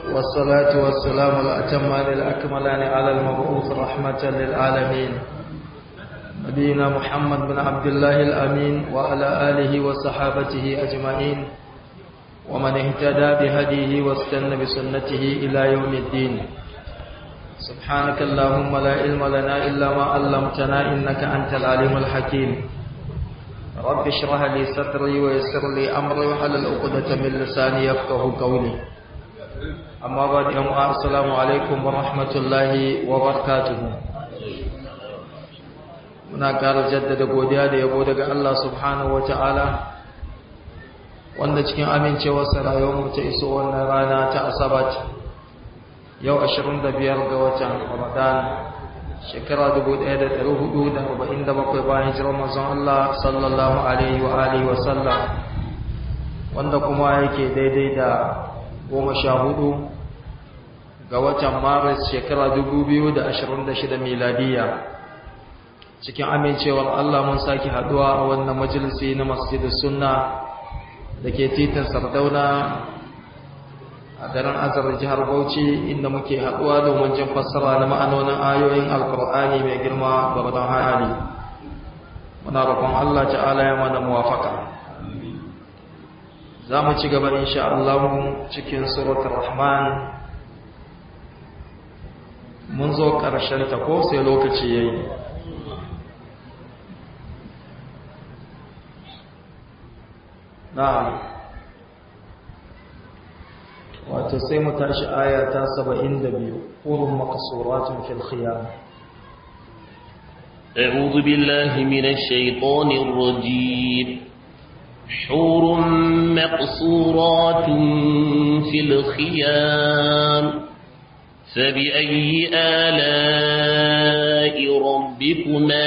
والصلاة والسلام الأتمان الأكملان على المبعوث رحمة للعالمين نبينا محمد بن عبد الله الأمين وعلى آله وصحابته أجمعين ومن اهتدى بهديه واستنى بسنته إلى يوم الدين سبحانك اللهم لا علم لنا إلا ما علمتنا إنك أنت العليم الحكيم رب اشرح لي صدري ويسر لي أمري وحلل عقدة من لساني يفقه قولي أما بعد يوم السلام عليكم ورحمة الله وبركاته muna ƙara jaddada godiya da yabo daga Allah subhanahu wata'ala wanda cikin amincewarsa rayuwarmu ta iso wannan rana ta asabat yau 25 ga watan ramadan shekara 1447 bayan hijirar manzon Allah sallallahu alaihi wa alihi wa sallam wanda kuma yake daidai da 14 ga watan maris shekara 2026 miladiya cikin amincewar Allah mun saki haduwa a wannan majalisi na masjidus sunna dake titin Sardauna a garin Azar jihar Bauchi inda muke haduwa domin jin fassara na ma'anonin ayoyin Alkur'ani mai girma gwargwadon hali muna roƙon Allah ta'ala ya mana muwafaka za mu ci gaba insha Allah cikin suratul Rahman mun zo ƙarshen ta ko sai lokaci yayi na'am wato sai mu tashi aya ta 72 qurun maqsuratun fil khiyam أعوذ بالله من الشيطان الرجيم حور مقصورات في الخيام فبأي آلاء ربكما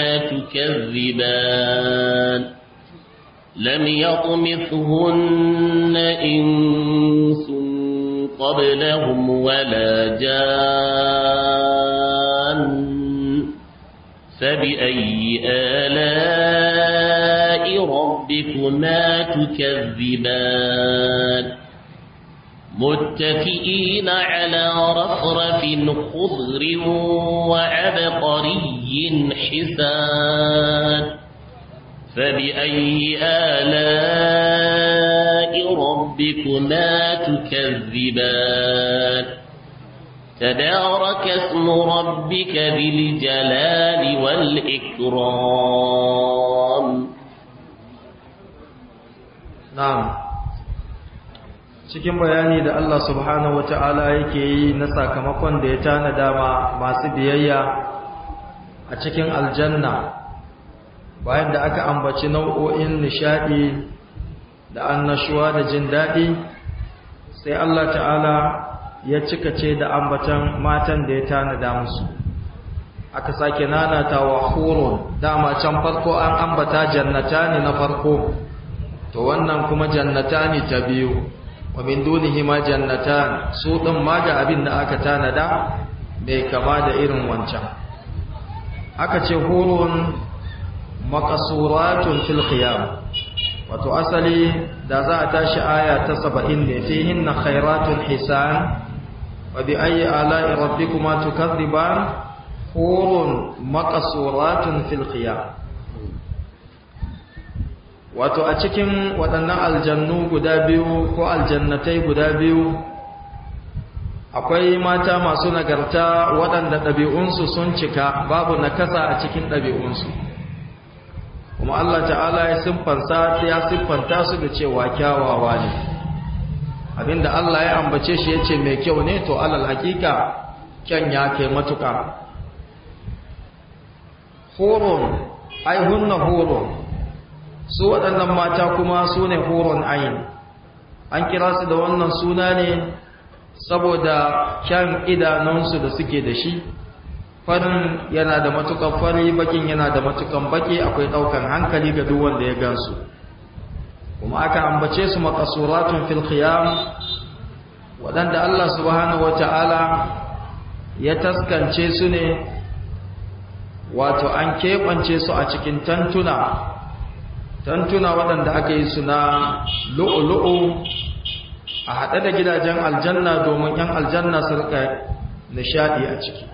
تكذبان لم يطمثهن إنس قبلهم ولا جان فبأي آلاء ربكما تكذبان متكئين على رفرف خضر وعبقري حسان فبأي آلاء ربكما تكذبان تبارك اسم ربك بالجلال والإكرام نعم cikin bayani da Allah subhanahu wata'ala yake yi na sakamakon da ya tanada ma masu biyayya a cikin aljanna bayan da aka ambaci nau'o'in nishadi da annashuwa da jin daɗi sai Allah ta'ala ya cika ce da ambatan matan da ya tanada musu aka sake nanata wa hurun dama can farko an ambata jannata ne na farko to wannan kuma jannata ne ta biyu wa min dunihi ma jannatan su din ma ga abin da aka tanada bai kama da irin wancan aka ce hurun makasuratun fil khiyam wato asali da za a tashi aya ta 70 ne fihinna khairatun hisan wa bi ayyi ala'i rabbikuma tukadziban hurun makasuratun fil khiyam wato a cikin waɗannan aljannu guda biyu ko aljannatai guda biyu akwai mata masu nagarta waɗanda ɗabi'unsu sun cika babu nakasa a cikin ɗabi'unsu kuma Allah ta'ala ya siffanta ya siffanta su da cewa kyawawa ne abinda Allah ya ambace shi yace mai kyau ne to alal hakika kyan ya kai matuka hurun ai hunna hurun su waɗannan mata kuma su ne hurun ayin an kira su da wannan suna ne saboda kyan idanunsu da suke da shi farin yana da matukan fari bakin yana da matukan baki akwai daukan hankali ga duk wanda ya gansu kuma aka ambace su maqasuratun fil khiyam wadanda Allah subhanahu wataala ya taskance su ne wato an keɓance su a cikin tantuna tantuna waɗanda aka yi su na lu'ulu'u a haɗe da gidajen aljanna domin ‘yan aljanna su rika nishaɗi a ciki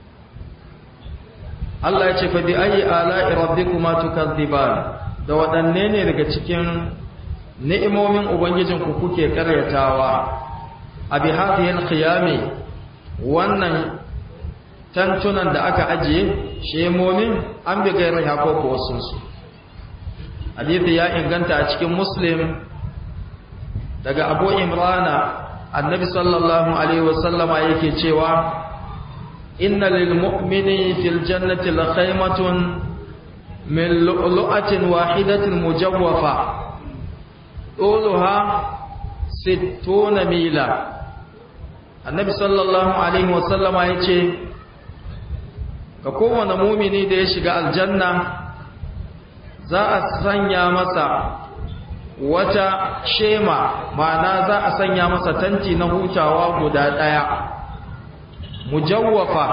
Allah ya ce fa bi ayi ala'i rabbikuma tukadziban da waɗanne ne daga cikin ni'imomin ubangijinku kuke karyatawa a bi hadhihi alqiyami wannan tantunan da aka ajiye shemomin an bi gairi hako ko wasu su hadithi ya inganta a cikin muslim daga abu imrana annabi sallallahu alaihi wasallama yake cewa inna lil mu'mini fil jannati la khaymatun min lu'lu'atin wahidatin mujawwafa طولها ستون ميلا النبي صلى الله عليه وسلم yace ga kowane mumini da ya shiga aljanna za a sanya masa wata shema ma'ana za a sanya masa tanti na hutawa guda ɗaya mujawwafa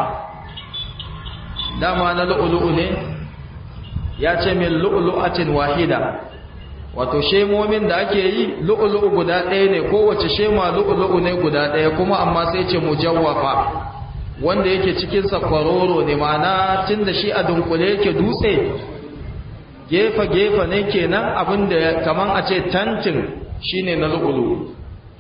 dama na lu'ulu'u ne ya ce min lu'ulu'atin wahida wato shemomin da ake yi lu'ulu'u guda ɗaya ne kowace shema lu'ulu'u ne guda ɗaya kuma amma sai ce mujawwafa wanda yake cikin sa kwaroro ne ma'ana tunda shi a dunkule yake dutse gefe gefe ne kenan abinda kaman a ce tantin shine na lu'ulu'u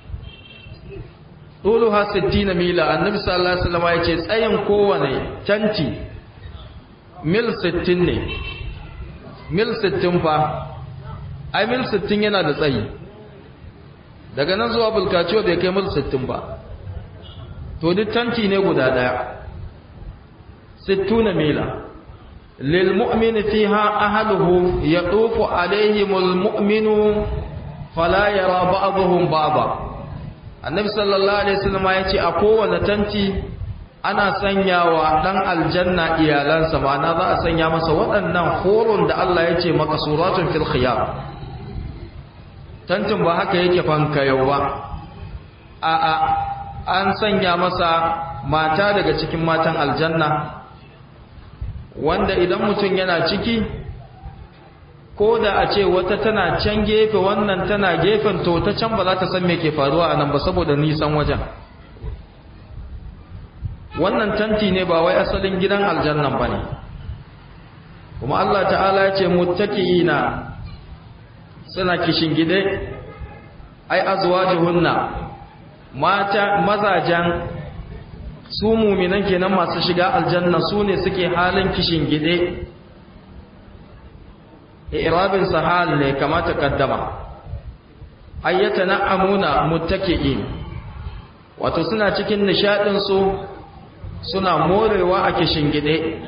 Duluha 60 mila annabi sallallahu alaihi wasallam ya ce tsayin kowane tanti mil 60 ne mil 60 fa ai mil 60 yana da tsayi daga nan zuwa bulkaciwa bai kai mil 60 ba to duk tanti ne guda daya 60 mila lil mu'mini fiha ahluhu yatufu alaihimul mu'minu fala yara ba'dhum ba'dha annabi sallallahu alaihi wasallam ya ce a kowane tanti ana sanyawa dan aljanna iyalansa ma'ana za a sanya masa waɗannan horon da Allah ya ce makasuratun fil khiyar tantin ba haka yake fanka yau ba a a an sanya masa mata daga cikin matan aljanna wanda idan mutum yana ciki ko da a ce wata tana can gefe wannan tana gefen to ta can ba za ta san me ke faruwa a nan ba saboda nisan wajen wannan tanti ne ba wai asalin gidan aljannan ba ne kuma Allah ta'ala ya ce muttaki'ina suna kishin gide ai azwajuhunna mata mazajan su muminan kenan masu shiga aljanna su ne suke halin kishin gide irabin sahal ne kamata kaddama ayyata na'amuna muttaki'in wato suna cikin nishadin su suna morewa a kishin gide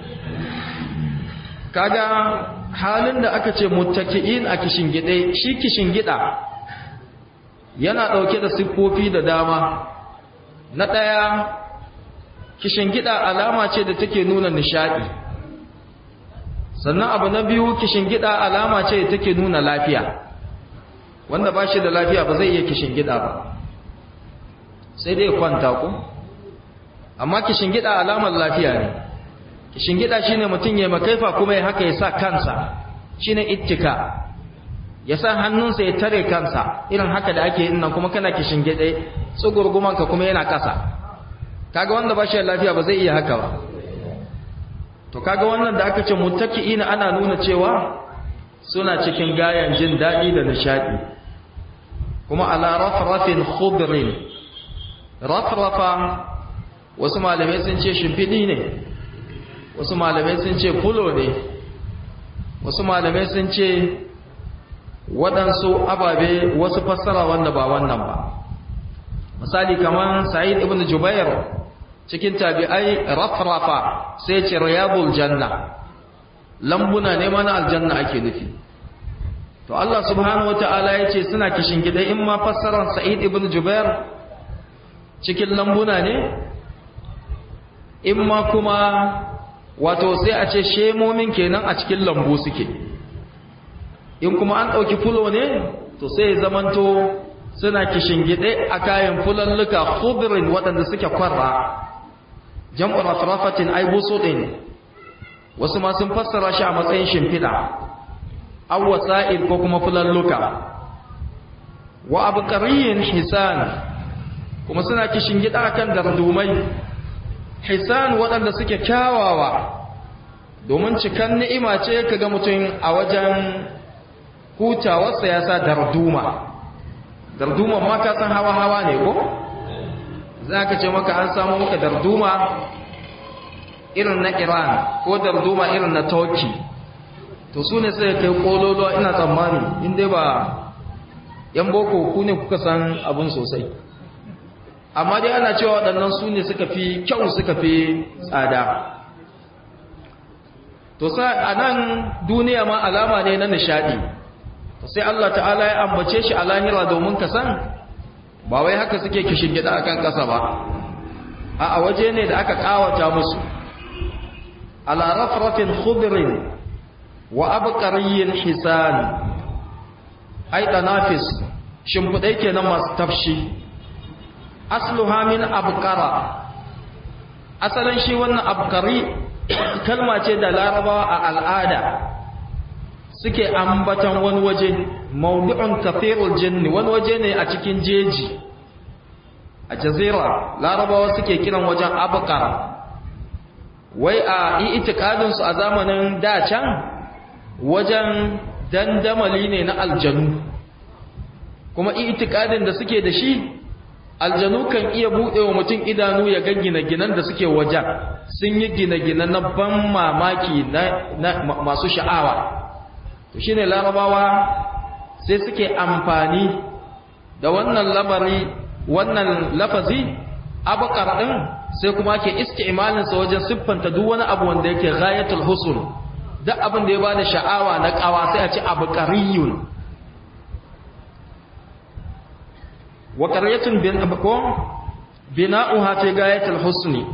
kaga halin da aka ce muttaki'in a kishin gide shi kishin gida yana dauke da siffofi da dama na daya kishin gida alama ce da take nuna nishadi sannan abu na biyu kishin gida alama ce da take nuna lafiya wanda ba shi da lafiya ba zai iya kishin gida ba sai dai kwanta ku amma kishin gida alamar lafiya ne kishin gida shine mutum ya makaifa kuma ya haka ya sa kansa shine ittika ya sa hannunsa ya tare kansa irin haka da ake yin nan kuma kana kishin gida tsugurguman ka kuma yana kasa kaga wanda ba shi da lafiya ba zai iya haka ba to kaga wannan da aka ce muttaki'ina ana nuna cewa suna cikin gayan jin daɗi da nishadi kuma ala rafrafin khudrin rafrafa wasu malamai sun ce shimfiɗi ne wasu malamai sun ce fulo ne wasu malamai sun ce waɗansu ababe wasu fassara wanda ba wannan ba misali kamar sa'id ibn jubair cikin tabi'ai rafrafa sai ce riyadul janna lambuna ne mana aljanna ake nufi to Allah subhanahu wata'ala ya ce suna kishin gida in ma fassarar sa'id ibn jubair cikin lambuna ne in ma kuma wato sai a ce shemomin kenan a cikin lambu suke in kuma an ɗauki fulo ne to sai ya zamanto suna kishingide a kayan fulalluka khudrin waɗanda suke kwarra jam'u rafrafatin ay busudin wasu ma sun fassara shi a matsayin shimfiɗa aw wasa'il ko kuma fulalluka wa abqariyin hisan kuma suna kishin gida kan dardumai hisan waɗanda suke kyawawa domin cikan ni'ima ce kaga mutum a wajen hutawarsa ya sa darduma darduma ma ka san hawa-hawa ne ko za ka ce maka an samu maka darduma irin na iran ko darduma irin na turkey to su ne sai kai kololo ina tsammani inda ba yan boko ku ne kuka san abin sosai amma dai ana cewa waɗannan su ne suka fi kyau suka fi tsada to sai a nan duniya ma alama ne na nishadi to sai Allah ta'ala ya ambace shi a lahira domin ka san ba wai haka suke kishin gida akan ƙasa ba a a waje ne da aka kawata musu ala rafrafin khudrin wa abqariyyin hisan ai tanafis shimfidai kenan masu tafshi asluha min abqara asalin shi wannan abqari kalma ce da larabawa a al'ada suke ambatan wani waje maudu'un kafirul jinni wani waje ne a cikin jeji a jazira larabawa suke kiran wajen abqara wai a itikadinsu a zamanin da can wajen dandamali ne na aljanu kuma itikadin da suke da shi aljanu kan iya buɗe wa mutum idanu ya ga gine-ginen da suke wajen sun yi gine-gine na ban mamaki na masu sha'awa to shi ne larabawa sai suke amfani da wannan labari wannan lafazi abakar ɗin sai kuma ke iske imaninsa wajen siffanta duk wani abu wanda yake ghayatul husn duk abin da ya bada sha'awa na kawa sai a ce abqariyun wa qaryatun bin abqo bina'uha fi ghayatul husni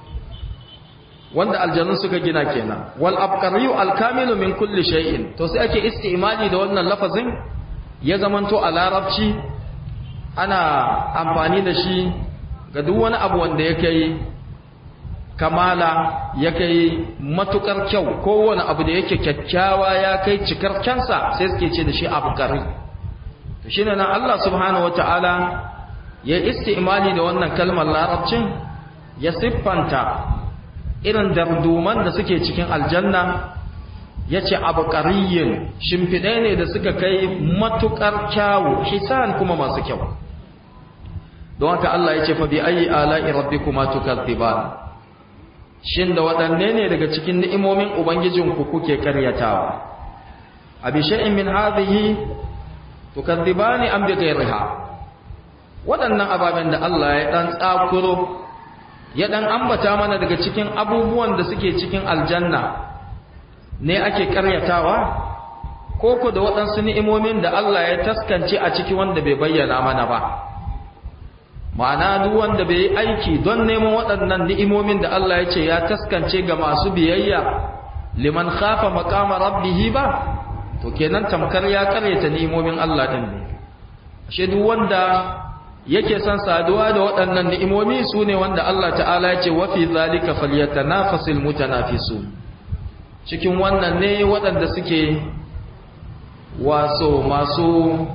wanda aljanun suka gina kenan wal abqariyu al kamilu min kulli shay'in to sai ake istimali da wannan lafazin ya zamanto a larabci ana amfani da shi ga duk wani abu wanda ya kai kamala ya kai matukar kyau kowane abu da yake kyakkyawa ya kai cikar kyansa sai suke ce da shi abu kari to shine nan Allah subhanahu wataala ya istimali da wannan kalmar larabcin ya siffanta irin darduman da suke cikin aljanna ya ce abu ƙariyin shimfiɗai ne da suka kai matukar kyawu hisan kuma masu kyau don haka Allah ya ce fa bi ayi ala'i rabbikuma tukazziban shin da waɗanne ne daga cikin ni'imomin ubangijinku kuke karyatawa abi shay'in min hadhihi tukadzibani am bi ghayriha waɗannan ababen da Allah ya dan tsakuro ya dan ambata mana daga cikin abubuwan da suke cikin aljanna ne ake karyatawa ko ko da waɗansu ni'imomin da Allah ya taskance a ciki wanda bai bayyana mana ba ma'ana duk wanda bai yi aiki don neman waɗannan ni'imomin da Allah ya ce ya taskance ga masu biyayya liman khafa maqama rabbih ba to kenan tamkar ya karyata ni'imomin Allah din ne ashe duk wanda yake son saduwa da waɗannan ni'imomi sune wanda Allah ta'ala ya ce wa fi zalika falyatanafasul mutanafisun cikin wannan ne waɗanda suke waso masu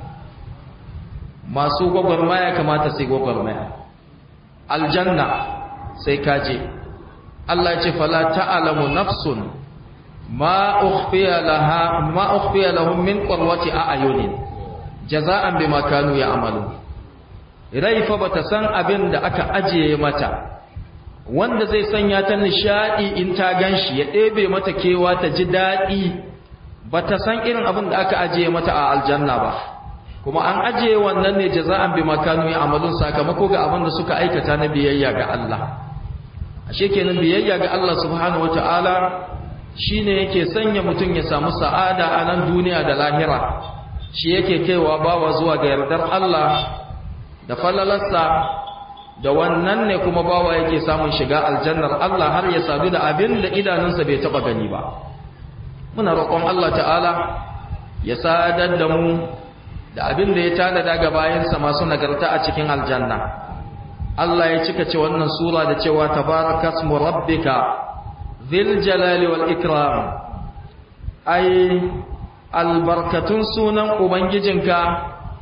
masu gwagwarmaya kamata sai gwagwarmaya aljanna sai kaje Allah ce fala ta'lamu nafsun ma ukhfiya laha ma ukhfiya lahum min qurrati a'yunin jaza'an bima kanu ya'malun rai fa bata san abin da aka ajiye mata wanda zai sanya ta nishadi in ta ganshi ya ɗebe mata kewa ta ji daɗi bata san irin abin da aka ajiye mata a aljanna ba kuma an ajiye wannan ne jaza'an bi makanu ya amalun sakamako ga abin da suka aikata na biyayya ga Allah ashe kenan biyayya ga Allah subhanahu wataala shine yake sanya mutum ya samu sa'ada a nan duniya da lahira shi yake kaiwa bawa zuwa ga yardar Allah da falalarsa da wannan ne kuma bawa yake samun shiga aljannar Allah har ya sadu da abin da idanunsa bai taba gani ba muna roƙon Allah ta'ala ya sadar da mu da abin da ya tanada ga bayansa masu nagarta a cikin aljanna Allah ya cika ce wannan sura da cewa tabarakasmu rabbika dhil jalali wal ikram ai albarkatun sunan ubangijinka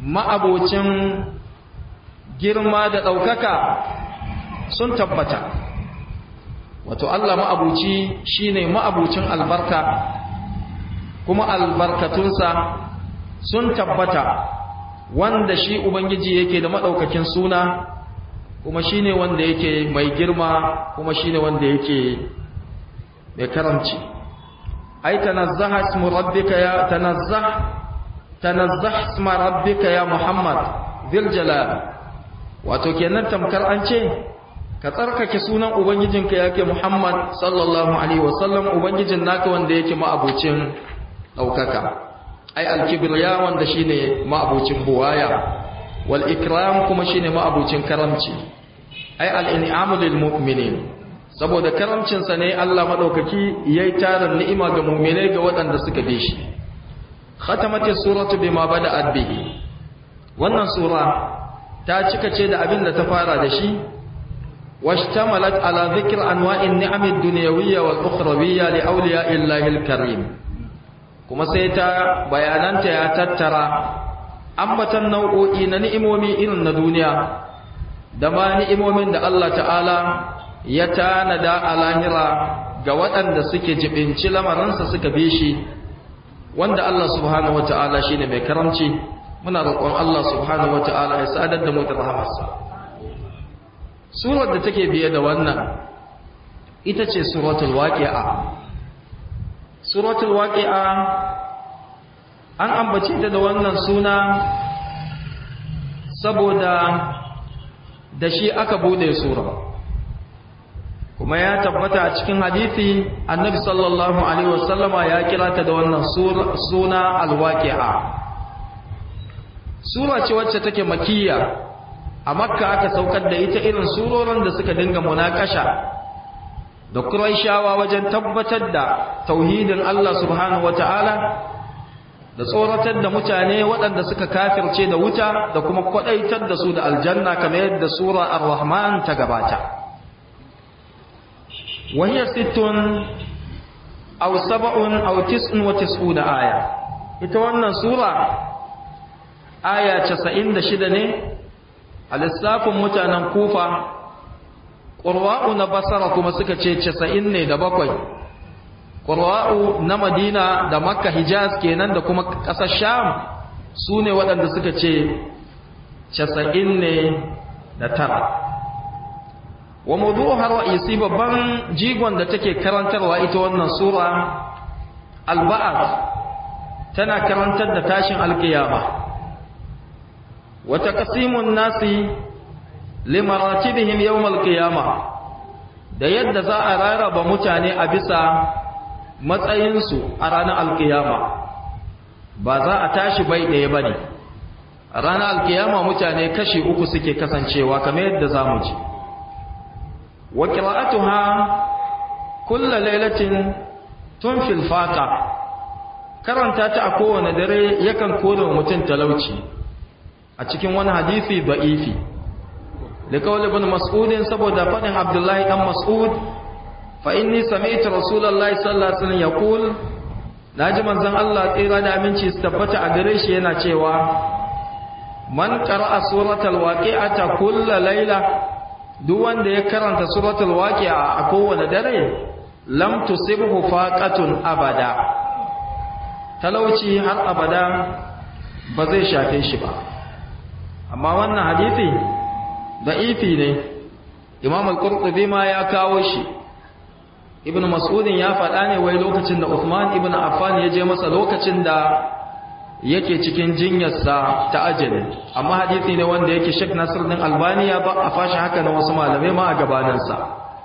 ma'abocin girma da ɗaukaka sun tabbata wato Allah ma'abuci shine ma'abucin albarka kuma albarkatunsa sun tabbata wanda shi ubangiji yake da maɗaukakin suna kuma shine wanda yake mai girma kuma shine wanda yake mai karamci ai tanazzaha ismu rabbika ya tanazzah tanazzah isma rabbika ya muhammad dhil jalal wato kenan tamkar an ce ka tsarkake sunan ubangijinka yake muhammad sallallahu alaihi wasallam ubangijin naka wanda yake ma'abucin daukaka ai alkibriya wanda shine ma'abucin buwaya wal ikram kuma shine ma'abucin karamci ai al-in'amu lil mu'minin saboda karamcinsa ne Allah maɗaukaki ya yi tarin ni'ima ga mummine ga waɗanda suka bi shi khatamati suratu bima bada adbihi wannan sura ta cika ce da abin da ta fara da shi washtamalat ala dhikr anwa'in ni'amid dunyawiyya wal ukhrawiyya li awliya'illahi al-karim kuma sai ta bayananta ya tattara ambatan nau'o'i na ni'imomi irin na duniya da ma ni'imomin da Allah ta'ala ya tanada a lahira ga waɗanda suke jibinci lamarinsa suka bi shi wanda Allah subhanahu wata'ala shine mai karamci muna roƙon Allah subhanahu wata'ala ya sadar da mu da rahamarsa surar da take biye da wannan ita ce suratul waqi'a suratul waqi'a an ambace ta da wannan suna saboda da shi aka bude sura kuma ya tabbata a cikin hadisi annabi sallallahu alaihi wasallama ya kira ta da wannan suna alwaqi'a sura ce wacce take makiyya a makka aka saukar da ita irin surorin da suka dinga munakasha da quraishawa wajen tabbatar da tauhidin Allah subhanahu wataala da tsoratar da mutane waɗanda suka kafirce da wuta da kuma kwadaitar da su da aljanna kamar yadda sura ar-rahman ta gabata وهي ست أو سبع أو تسع وتسعون آية ita wannan sura aya 96 ne a lissafin mutanen kufa ƙurwa'u na basara kuma suka ce 90 ne da bakwai ƙurwa'u na madina da makka hijaz kenan da kuma ƙasar sham su ne waɗanda suka ce 90 ne da tara wa mawdu'uha ra'isi babban jigon da take karantarwa ita wannan sura al-ba'ath tana karantar da tashin alkiyama wa taqsimun nasi limaratibihim yawm al-qiyama da yadda za a raraba mutane a bisa matsayinsu a ranar alkiyama ba za a tashi bai ɗaya bane a ranar alkiyama mutane kashi uku suke kasancewa kamar yadda za mu ji وقراءتها كل ليلة تنفي الفاقة karanta ta a kowane dare yakan kore mutum talauci a cikin wani hadisi da'ifi da kawai ibn mas'udin saboda faɗin abdullahi dan mas'ud fa inni sami'tu rasulullahi sallallahu alaihi wasallam yaqul naji manzon Allah tsira da aminci su tabbata a gare shi yana cewa man qara'a suratal waqi'ata kullu layla duk wanda ya karanta suratul waqi'a a kowane dare lam tusibhu faqatun abada talauci har abada ba zai shafe shi ba amma wannan hadisi da'ifi ne imam al-qurtubi ma ya kawo shi ibnu mas'udin ya faɗa ne wai lokacin da Uthman ibn Affan ya je masa lokacin da yake cikin jinyarsa ta ajali amma hadisi ne wanda yake Sheikh Nasiruddin Albani ya ba a fashi haka na wasu malamai ma a gabaninsa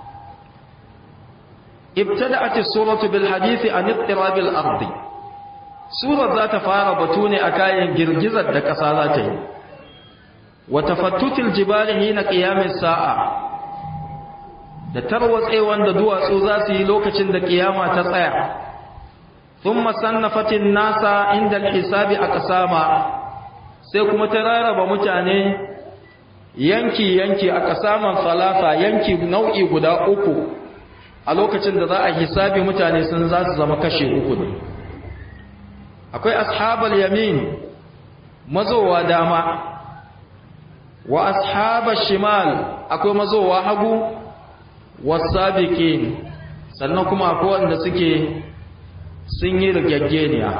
ibtada'at as-suratu bil hadisi an ittirab al-ardi surar za ta fara batu ne a kayan girgizar da ƙasa za ta yi wa tafattutil jibali hina qiyamis sa'a da tarwatsewan da duwatsu za su yi lokacin da kiyama ta tsaya thumma sannafatin nasa inda al-hisabi aqsama sai kuma ta raraba mutane yanki yanki aqsaman salasa yanki nau'i guda uku a lokacin da za a hisabi mutane sun za su zama kashe uku ne akwai ashabal yamin mazowa dama wa ashaba shimal akwai mazowa hagu wasabiqin sannan kuma akwai wanda suke sun yi rigaggeniya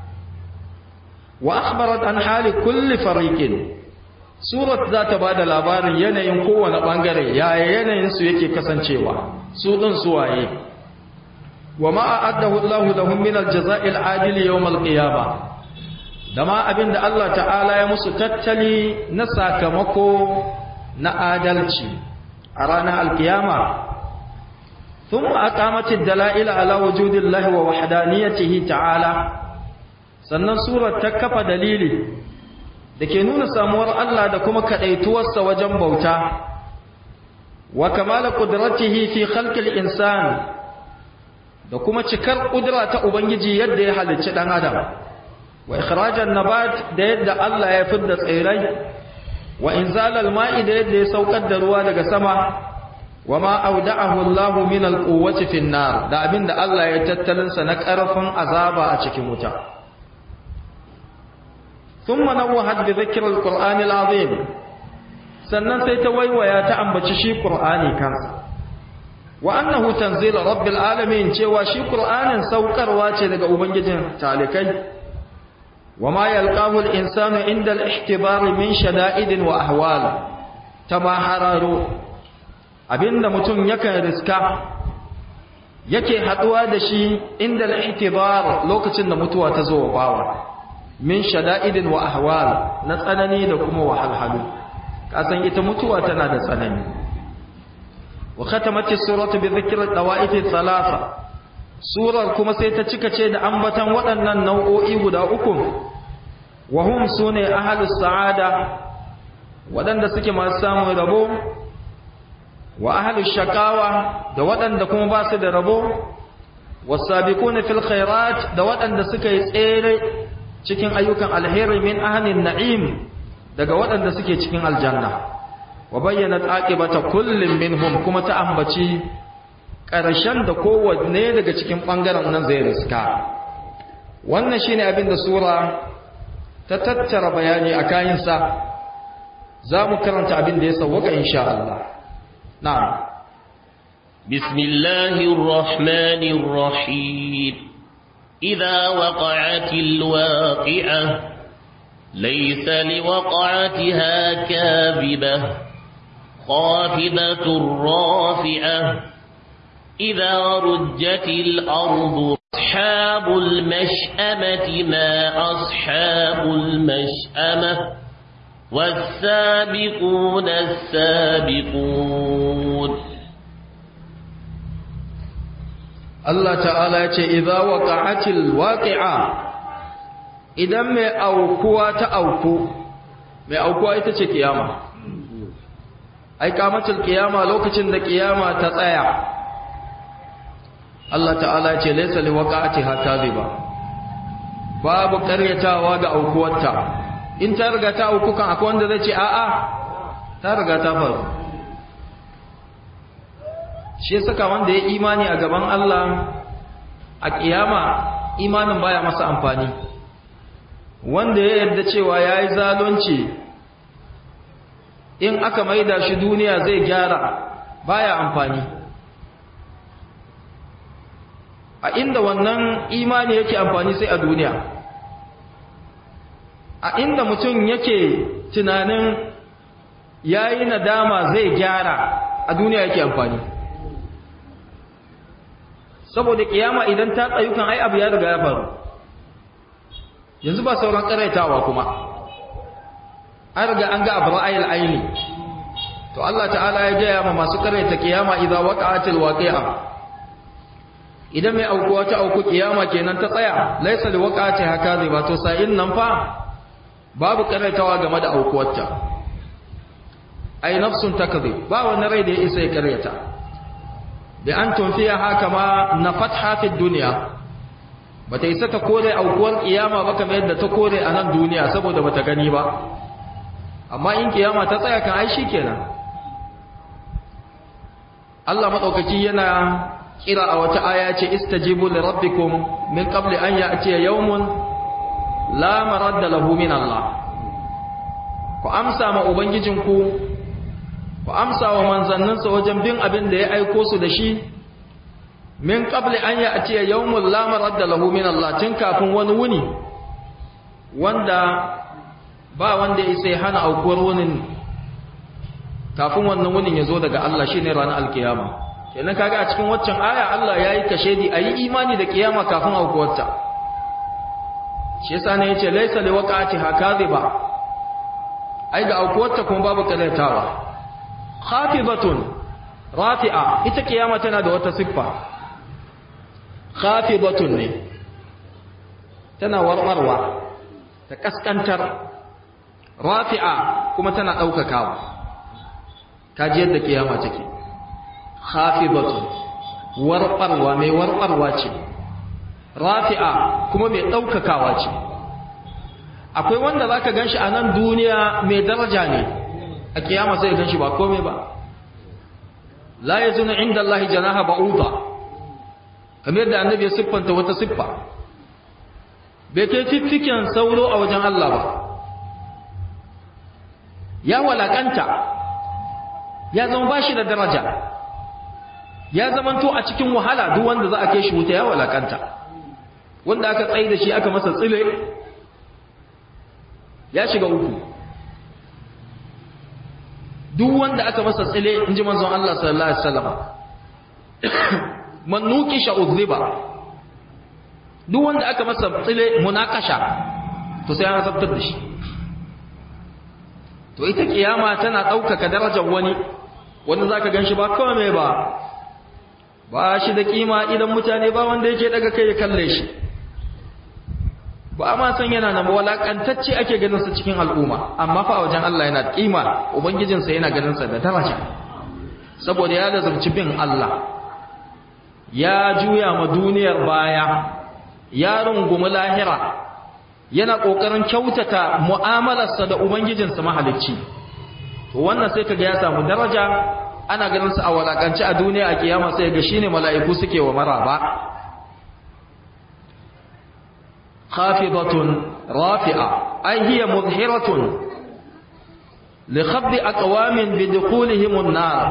wa akhbarat an hali kulli fariqin surat za ta bada labarin yanayin kowane bangare yaya yanayin su yake kasancewa su din su waye wa ma a'addahu Allahu lahum min al-jazaa'i al-'adil yawm al-qiyamah dama abinda Allah ta'ala ya musu tattali na sakamako na adalci a ranar al-qiyama thumma aqamati ad-dala'il ala wujudillahi wa wahdaniyatihi ta'ala sannan surar ta kafa dalili da ke nuna samuwar Allah da kuma kaɗaituwarsa wajen bauta wa kamala ƙudratihi fi khalqil insan da kuma cikar ƙudura ta Ubangiji yadda ya halicci ɗan adam wa ikhrajan nabat da yadda Allah ya fidda tsirrai wa inzalal ma'i da yadda ya saukar da ruwa daga sama wa ma auda'ahu Allah min alquwwati fin nar da abinda Allah ya tattalinsa na ƙarfin azaba a cikin wuta ثم نوهت بذكر القرآن العظيم sannan sai ta waiwaya ta ambaci shi Qur'ani kansa wa annahu tanzil rabbil alamin cewa shi Qur'anin saukarwa ce daga ubangijin talikai wa ma yalqahu al insanu inda al ihtibar min shada'id wa ahwal tamahararo abinda mutum yakan riska yake haduwa da shi inda al ihtibar lokacin da mutuwa ta zo wa bawa min shada'idin wa ahwal na tsanani da kuma wahalhalu kasan ita mutuwa tana da tsanani wa khatamati suratu bi dhikri dawa'if thalatha surar kuma sai ta cika ce da ambatan waɗannan nau'o'i guda uku wa hum sune ahlus sa'ada waɗanda suke masu samun rabo wa ahlus shakawa da waɗanda kuma ba su da rabo wasabiquna fil khairat da waɗanda suka yi tsere cikin ayyukan alheri min ahlin na'im daga waɗanda suke cikin aljanna wa bayyana aqibata kullin minhum kuma ta ambaci ƙarshen da kowanne daga cikin ɓangaren nan zai riska wannan shine abin da sura ta tattara bayani a kayansa za mu karanta abin da ya sauwaka insha Allah na'am bismillahir rahmanir rahim idza waqa'atil waqi'ah laysa liwaqa'atiha kadhibah khafidatur rafi'ah إذا رجت الأرض أصحاب المشأمة ما أصحاب المشأمة والسابقون السابقون Allah ta'ala ya ce, "Iza waƙa'atil waƙi'a, idan mai aukuwa ta auku, mai aukuwa ita ce ƙiyama, ai, kamacin ƙiyama lokacin da ƙiyama ta tsaya, Allah ta'ala ce laisa li waqa'atiha kadhiba babu karyatawa ga aukuwarta in ta riga ta auku kan akwai wanda zai ce a'a ta riga ta faru shi saka wanda ya imani a gaban Allah a kiyama imanin baya masa amfani wanda ya yarda cewa yayi zalunci in aka maida shi duniya zai gyara baya amfani a inda wannan imani yake amfani sai a duniya a inda mutum yake tunanin yayi nadama zai gyara a duniya yake amfani saboda kiyama idan ta tsayu kan ai abu ya riga ya faru yanzu ba sauran karaitawa kuma an riga an ga abu ra'ayil aini to Allah ta'ala ya gaya ma masu karaita kiyama idza waqa'atil waqi'a idan mai aukuwa ta auku kiyama kenan ta tsaya laisa li waqati haka zai ba to sa'in nan fa babu karaitawa game da aukuwarta ai nafsun takdhib ba wani rai da ya isa ya karyata bi an tunfiya haka ma na fatha fi dunya bata isa ta kore aukuwar kiyama ba kamar yadda ta kore a nan duniya saboda bata gani ba amma in kiyama ta tsaya kan ai shikenan Allah madaukaki yana kira a wata aya ce istajibu li rabbikum min qabli an ya'tiya yawmun la maradda lahu min Allah ku amsa ma ubangijinku ku amsa wa manzanninsa wajen bin abin da ya aiko su da shi min qabli an ya'ti yawmul la maradda lahu min Allah tun kafin wani wuni wanda ba wanda ya sai hana aukuwar wunin kafin wannan wunin ya zo daga Allah shine ranar alkiyama kenan kaga a cikin waccan aya Allah yayi kashedi ayi imani da kiyama kafin aukuwarta shi yasa ne yace laysa liwaqati hakaziba ai ga aukuwarta kuma babu kalaitawa khafidatun rafi'a ita kiyama tana da wata siffa khafidatun ne tana warwarwa ta kaskantar rafi'a kuma tana daukakawa kaji yadda kiyama take khafidatun warwarwa mai warwarwa ce rafi'a kuma mai daukakawa ce akwai wanda zaka ganshi a nan duniya mai daraja ne a kiyama sai ganshi ba komai ba la yazunu inda Allah janaha ba'uda kamar da annabi ya siffanta wata siffa bai kai fiffiken sauro a wajen Allah ba ya walakanta ya zama bashi da daraja ya zamanto a cikin wahala duk wanda za a kai shi wuta ya walakanta wanda aka tsaye da shi aka masa tsile ya shiga uku duk wanda aka masa tsile in ji manzon Allah sallallahu alaihi wasallam man nuqisha udhiba duk wanda aka masa tsile munakasha to sai an zabtar da shi to ita kiyama tana daukaka darajar wani wanda zaka ganshi ba kawai mai ba ba shi da kima idan mutane ba wanda yake daga kai ya kalle shi ba ma san yana nan walakantacce ake ganin sa cikin al'umma amma fa a wajen Allah yana da kima ubangijinsa yana ganin sa da daraja saboda ya lazumci bin Allah ya juya ma duniyar baya ya rungumi lahira yana kokarin kyautata mu'amalarsa da ubangijinsa mahalicci to wannan sai kaga ya samu daraja ana ganin sa a walakance a duniya a kiyama sai ga shine mala'iku suke wa maraba khafidatun rafi'a ay hiya mudhiratun li khabdi aqwamin bi dukhulihim an-nar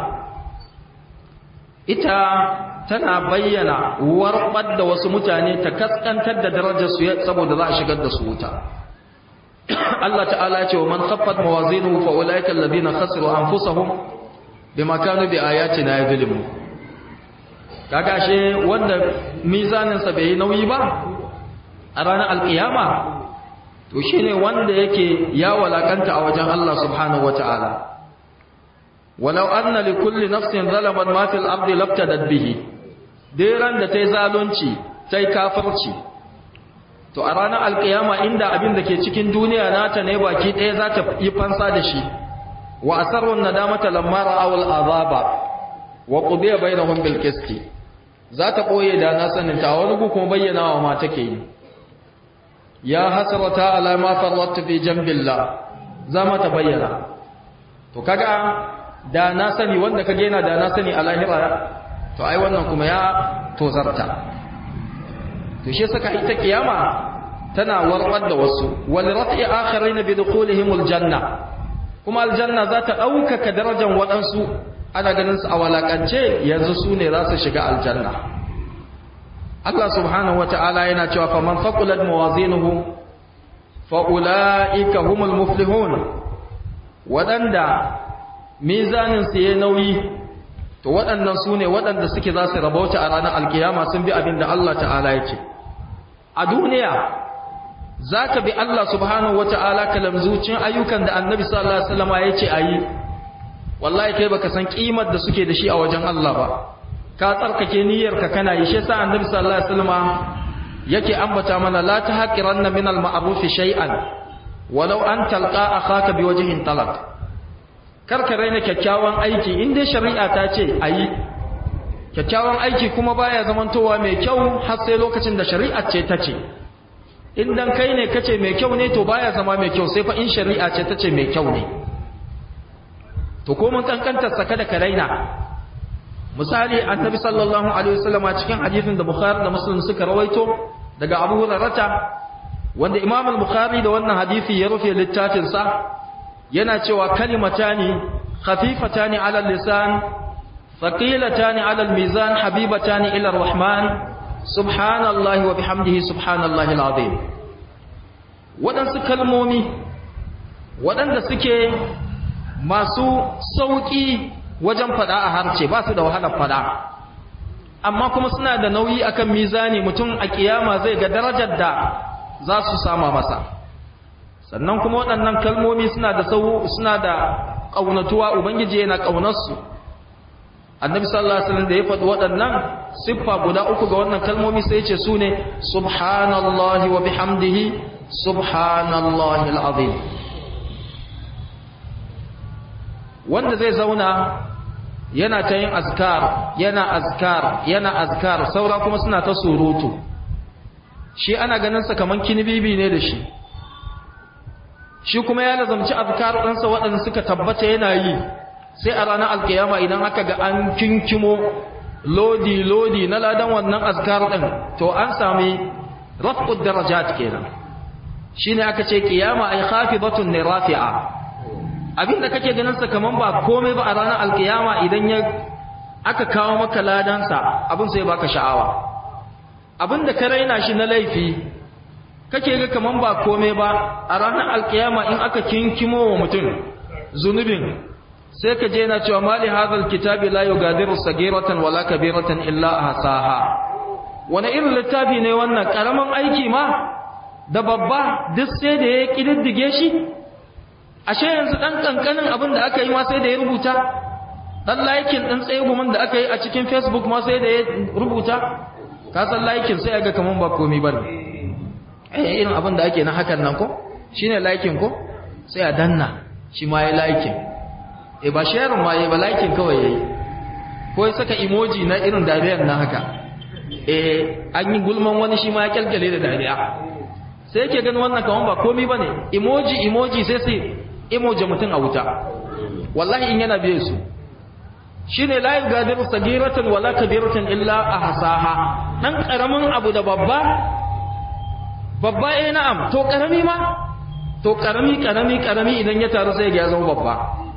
ita tana bayyana warbar da wasu mutane ta kaskantar da darajar su saboda za a shigar da su wuta Allah ta'ala ya ce wa man khaffat mawazinuhu fa ulaika alladhina khasiru anfusahum bima kanu bi ayatina yadhlimu kaga she wanda mizanin sa bai nauyi ba a ranar alkiyama to shine wanda yake ya walakanta a wajen Allah subhanahu wataala walau anna li kulli nafsin zalamat ma fil ardi labtadat bihi dairan da tai zalunci tai kafirci to a ranar alkiyama inda abin da ke cikin duniya nata ne baki ɗaya za ta yi fansa da shi wa asarrun nadamata lamma ra'aw al'azaba wa qudiya bainahum bil qisti za ta koye da na sanin ta wani gu kuma bayyana wa ma take yi ya hasrata ala ma farrattu fi jambillah za ma ta bayyana to kaga da na sani wanda kage yana da na sani a lahira to ai wannan kuma ya tozarta to shi saka ita kiyama tana warwar da wasu wal rat'i akharin bi dukhulihim al janna kuma aljanna za ta ɗaukaka darajar waɗansu ana ganin su a walakance yanzu su ne za su shiga aljanna Allah subhanahu wa ta'ala yana cewa faman faqulat mawazinuhu fa ulaika humul muflihun waɗanda mizanin su yayi nauyi to waɗannan su ne waɗanda suke za su rabauta a ranar alkiyama sun bi abin da Allah ta'ala ya ce a duniya za ka bi Allah subhanahu wa ta'ala kalamzucin ayyukan da annabi sallallahu Alaihi wasallama ya ce a yi wallahi kai baka san ƙimar da suke da shi a wajen Allah ba ka tsarkake niyyarka kana yi shi sa annabi sallallahu Alaihi wasallama yake ambata mana la ta haƙiran na minal ma'arufi shay'an walau an talƙa a haka bi wajihin talak karka raina kyakkyawan aiki in dai shari'a ta ce a yi kyakkyawan aiki kuma baya zamantowa mai kyau har sai lokacin da shari'a ce ta ce idan kai ne kace mai kyau ne to baya zama mai kyau sai fa in shari'a ce tace mai kyau ne to ko mun kankantar sa kada ka raina misali annabi sallallahu alaihi wasallam a cikin hadisin da bukhari da muslim suka rawaito daga abu hurairah wanda imam al-bukhari da wannan hadisi ya rufe littafin sa yana cewa kalimatani khafifatani ala lisan thaqilatani ala almizan habibatani ila arrahman subhanallahi wa bihamdihi subhanallahi alazim wadansu kalmomi wadanda suke masu sauki wajen fada a harce ba su da wahalar fada amma kuma suna da nauyi akan mizani mutum a kiyama zai ga darajar da za su sama masa sannan kuma waɗannan kalmomi suna da sau suna da ƙaunatuwa ubangiji yana ƙaunarsu annabi sallallahu alaihi wasallam da ya faɗi waɗannan siffa guda uku ga wannan kalmomi sai ya ce su ne subhanallahi wa bihamdihi subhanallahi alazim wanda zai zauna yana ta yin azkar yana azkar yana azkar saura kuma suna ta surutu shi ana ganin sa kaman kinibibi ne da shi shi kuma ya lazamci azkar ɗansa waɗanda suka tabbata yana yi sai a ranar alkiyama idan aka ga an kinkimo lodi lodi na ladan wannan azkar ɗin to an sami rafqud darajat kenan shine aka ce kiyama ay khafidatun ne rafi'a abinda kake ganin sa kaman ba komai ba a ranar alkiyama idan ya aka kawo maka ladansa abin sai baka sha'awa abinda ka raina shi na laifi kake ga kaman ba komai ba a ranar alkiyama in aka kinkimo wa mutum zunubin sai ka je na cewa mali hadhal kitabi la yugadiru sagiratan wala kabiratan illa ahsaha wani irin littafi ne wannan karaman aiki ma da babba duk sai da ya kididdige shi ashe yanzu dan kankanin abin da aka yi ma sai da ya rubuta dan laikin din tsayegumin da aka yi a cikin facebook ma sai da ya rubuta ka san laikin sai ga kaman ba komai bane eh irin abin da ake na hakan nan ko shine laikin ko sai a danna shi ma ya laikin eh ba sharing ma yayi ba laikin kawai yayi ko ya saka emoji na irin dariyar na haka eh an yi gulman wani shi ma ya kyalkyale da dariya sai yake ganin wannan kaman ba komai bane emoji emoji sai sai emoji mutum a wuta wallahi in yana biye su shine la yugadiru sagiratan wala kabiratan illa ahsaha dan karamin abu da babba babba eh na'am to karami ma to karami karami karami idan ya taru sai ya zama babba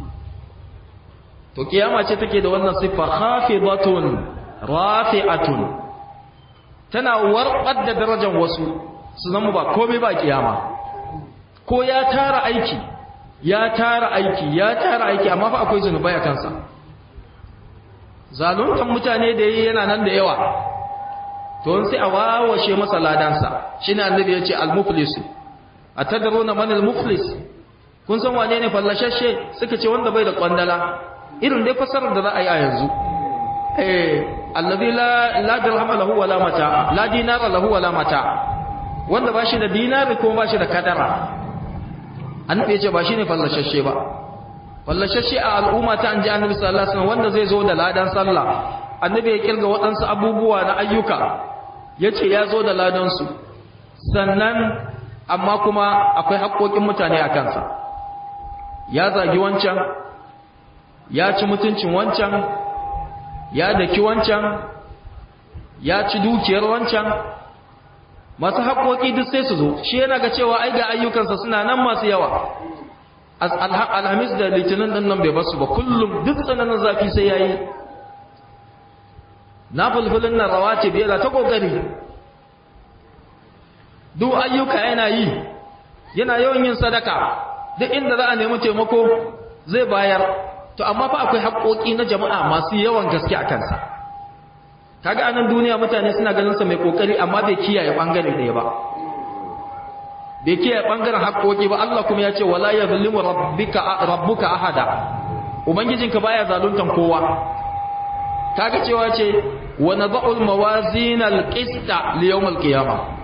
to kiyama ce take da wannan siffa khafidatun rafi'atun tana warbar da darajar wasu su zama ba komai ba kiyama ko ya tara aiki ya tara aiki ya tara aiki amma fa akwai zunubai a kansa zaluntan mutane da yi yana nan da yawa to sai a wawashe masa ladansa shine annabi ya ce al-muflis atadruna man al-muflis kun san wane ne fallashashe suka ce wanda bai da kwandala irin dai fasarar da za a yi a yanzu eh allazi la la dirham lahu wala mata la dinara lahu wala mata wanda ba shi da dinari ko ba shi da kadara annabi ya ce ba shi ne fallashashe ba fallashashe a al'umma ta anji annabi sallallahu alaihi wasallam wanda zai zo da ladan sallah annabi ya kirga waɗansu abubuwa na ayyuka yace ya zo da ladan su sannan amma kuma akwai haƙoƙin mutane a kansa ya zagi wancan ya ci mutuncin wancan ya daki wancan ya ci dukiyar wancan masu haƙoƙi duk sai su zo shi yana ga cewa ai ga ayyukansa suna nan masu yawa alhamis da litinin ɗin nan bai basu ba kullum duk tsananin zafi sai ya yi na fulfulin nan rawa ce biyar ta ƙoƙari duk ayyuka yana yi yana yawan yin sadaka duk inda za a nemi taimako zai bayar to amma fa akwai haƙoƙi na jama'a masu yawan gaske a kansa kaga anan duniya mutane suna ganin sa mai kokari amma bai kiyaye bangare ɗaya ba bai kiyaye bangaren haƙoƙi ba Allah kuma ya ce wala yazlimu rabbika rabbuka ahada ubangijinka baya zaluntan kowa kaga cewa ce wa nad'ul mawazin alqista li yawm alqiyamah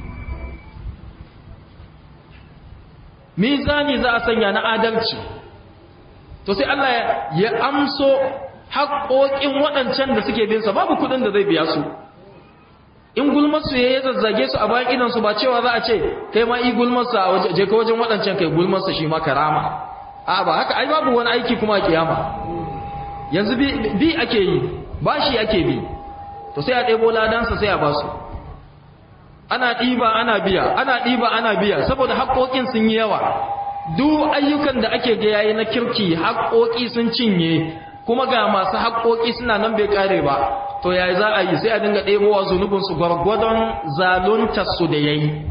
mizani za a sanya na adalci to sai Allah ya amso haƙoƙin waɗancan da suke binsa babu kuɗin da zai biya su in gulmarsu ya yi zazzage su a bayan idansu ba cewa za a ce kai ma yi gulmarsa a je ka wajen waɗancan kai gulmarsa shi ma karama a ba haka ai babu wani aiki kuma a kiyama yanzu bi ake yi ba shi ake bi to sai a ɗebo ladansa sai a ba su ana ɗiba ana biya ana ɗiba ana biya saboda haƙoƙin sun yi yawa duk ayyukan da ake ga yayi na kirki haƙoƙi sun cinye kuma ga masu haƙoƙi suna nan bai kare ba to yayi za a yi sai a dinga ɗebowa zunubin su gwargwadon zaluntar su da yayi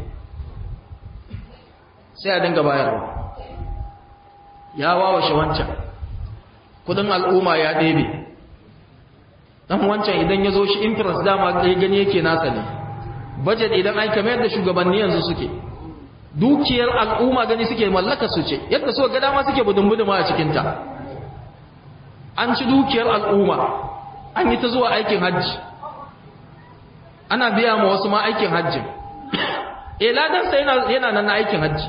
sai a dinga bayarwa ya wawashe wancan kudin al'umma ya ɗebe dan wancan idan ya zo shi interest dama ya gani yake nasa ne budget idan ai kamar yadda shugabanni yanzu suke dukiyar al'umma gani suke mallaka su ce yadda so ga dama suke budun-buduma a cikinta an ci dukiyar al'umma an yi ta zuwa aikin hajji ana biya ma wasu ma aikin hajji e ladansa yana, yana nan na aikin hajji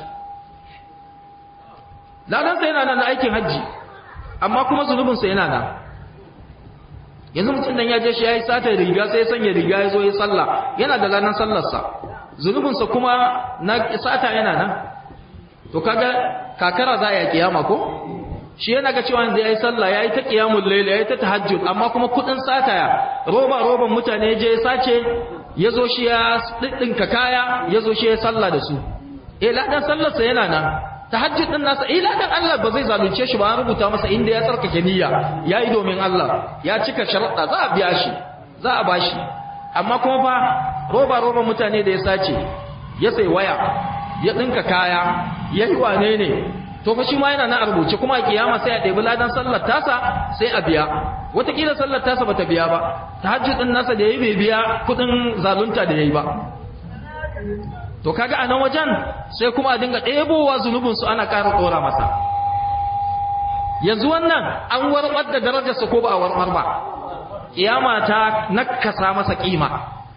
ladansa yana nan na aikin hajji amma kuma zunubinsa yana nan yanzu mutum nan ya je shi ya yi sata riga sai ya sanya riga ya zo ya salla yana da ladan sallarsa zunubinsa kuma na sata yana nan to kaga kakara za a yi kiyama ko shi yana ga cewa da ya yi sallah ya yi ta kiyamun laila ya yi ta tahajjud amma kuma kudin sata ya roba roban mutane je ya sace ya zo shi ya ɗinka kaya ya zo shi ya sallah da su eh ladan sallarsa yana nan tahajjud din nasa eh ladan Allah ba zai zalunce shi ba an rubuta masa inda ya tsarkake niyya yayi domin Allah ya cika sharuɗa za a biya shi za a bashi amma kuma fa roba roba mutane da ya sace ya sai waya ya dinka kaya yayi wane ne to fa shi ma yana nan a rubuce kuma a kiyama sai a ɗebi ladan sallar tasa sai a biya wataƙila sallar tasa bata biya ba tahajjud din nasa da yayi bai biya kuɗin zalunta da yayi ba to kaga a nan wajen sai kuma a dinga ɗebowa zunubinsu ana ƙara ɗora masa yanzu wannan an warɓar da darajarsa ko ba a warɓar ba ƙiyama ta nakasa masa ƙima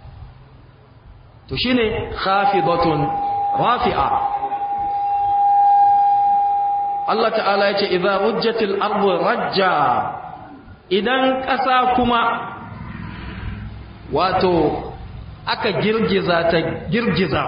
to shine khafidatun rafi'a Allah ta'ala ya ce idza rujjatil ardu rajja idan ƙasa kuma wato aka girgiza ta girgiza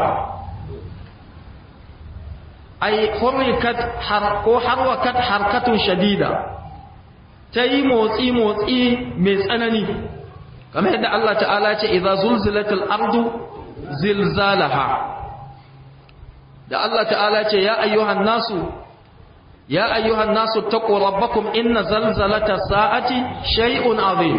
ai hurrikat har ko harwakat harkatun shadida ta yi motsi motsi mai tsanani kamar yadda Allah ta'ala ce idza zulzilatil ardu zilzalaha da Allah ta'ala ce ya ayyuhan nasu ya ayyuhan nasu taqu rabbakum inna zalzalata sa'ati shay'un azim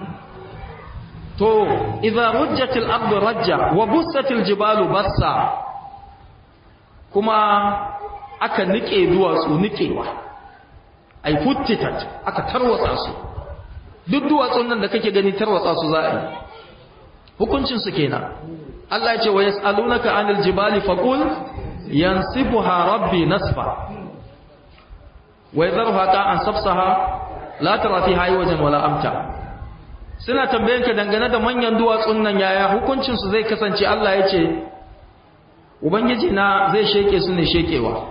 to idza rujjatil ardu rajja wa bussatil jibalu bassa kuma aka nike duwatsu nikewa ai futtitat aka tarwatsa su duk duwatsun nan da kake gani tarwatsa su za a yi hukuncin su kenan Allah ya ce wa yas'alunaka anil jibali faqul yansifuha rabbi nasfa wa yadharuha qa'an safsaha la tara fiha wajen wala amta suna tambayen ka dangane da manyan duwatsun nan yaya hukuncin su zai kasance Allah ya ce ubangiji na zai sheke su ne shekewa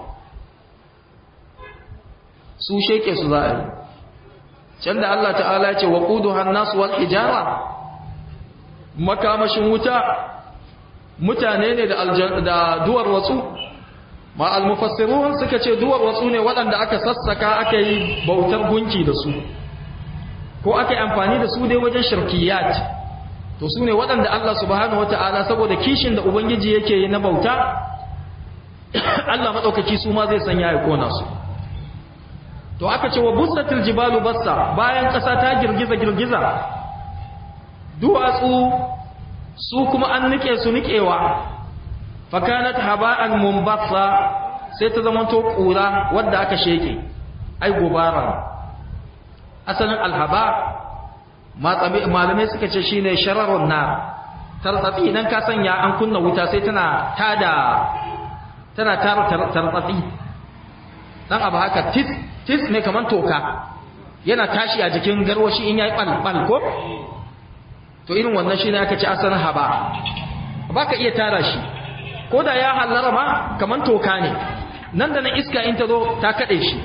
su sheke su za a yi can da Allah ta'ala ya ce wa quduha an-nas wal hijara makamashin wuta mutane ne da da duwar watsu ma al-mufassirun suka ce duwar watsu ne waɗanda aka sassaka aka yi bautar gunki da su ko aka yi amfani da su dai wajen shirkiyat to su ne waɗanda Allah subhanahu wata'ala saboda kishin da ubangiji yake yi na bauta Allah maɗaukaki su ma zai sanya ya kona su to aka ce wa bussatil jibalu bassa bayan ƙasa ta girgiza girgiza duwatsu su kuma an nike su nikewa fakanat haba'an mumbassa sai ta zama to ƙura wadda aka sheke ai gobara asalin alhaba malamai suka ce shine shararun nar tartsatsi idan ka sanya an kunna wuta sai tana tada tana tara tartsatsi dan abu haka tis tis ne kaman toka yana tashi a jikin garwashi in yayi bal bal ko to irin wannan shine aka ce asalin haba baka iya tara shi ko da ya hallara ma kaman toka ne nan da na iska in ta zo ta kade shi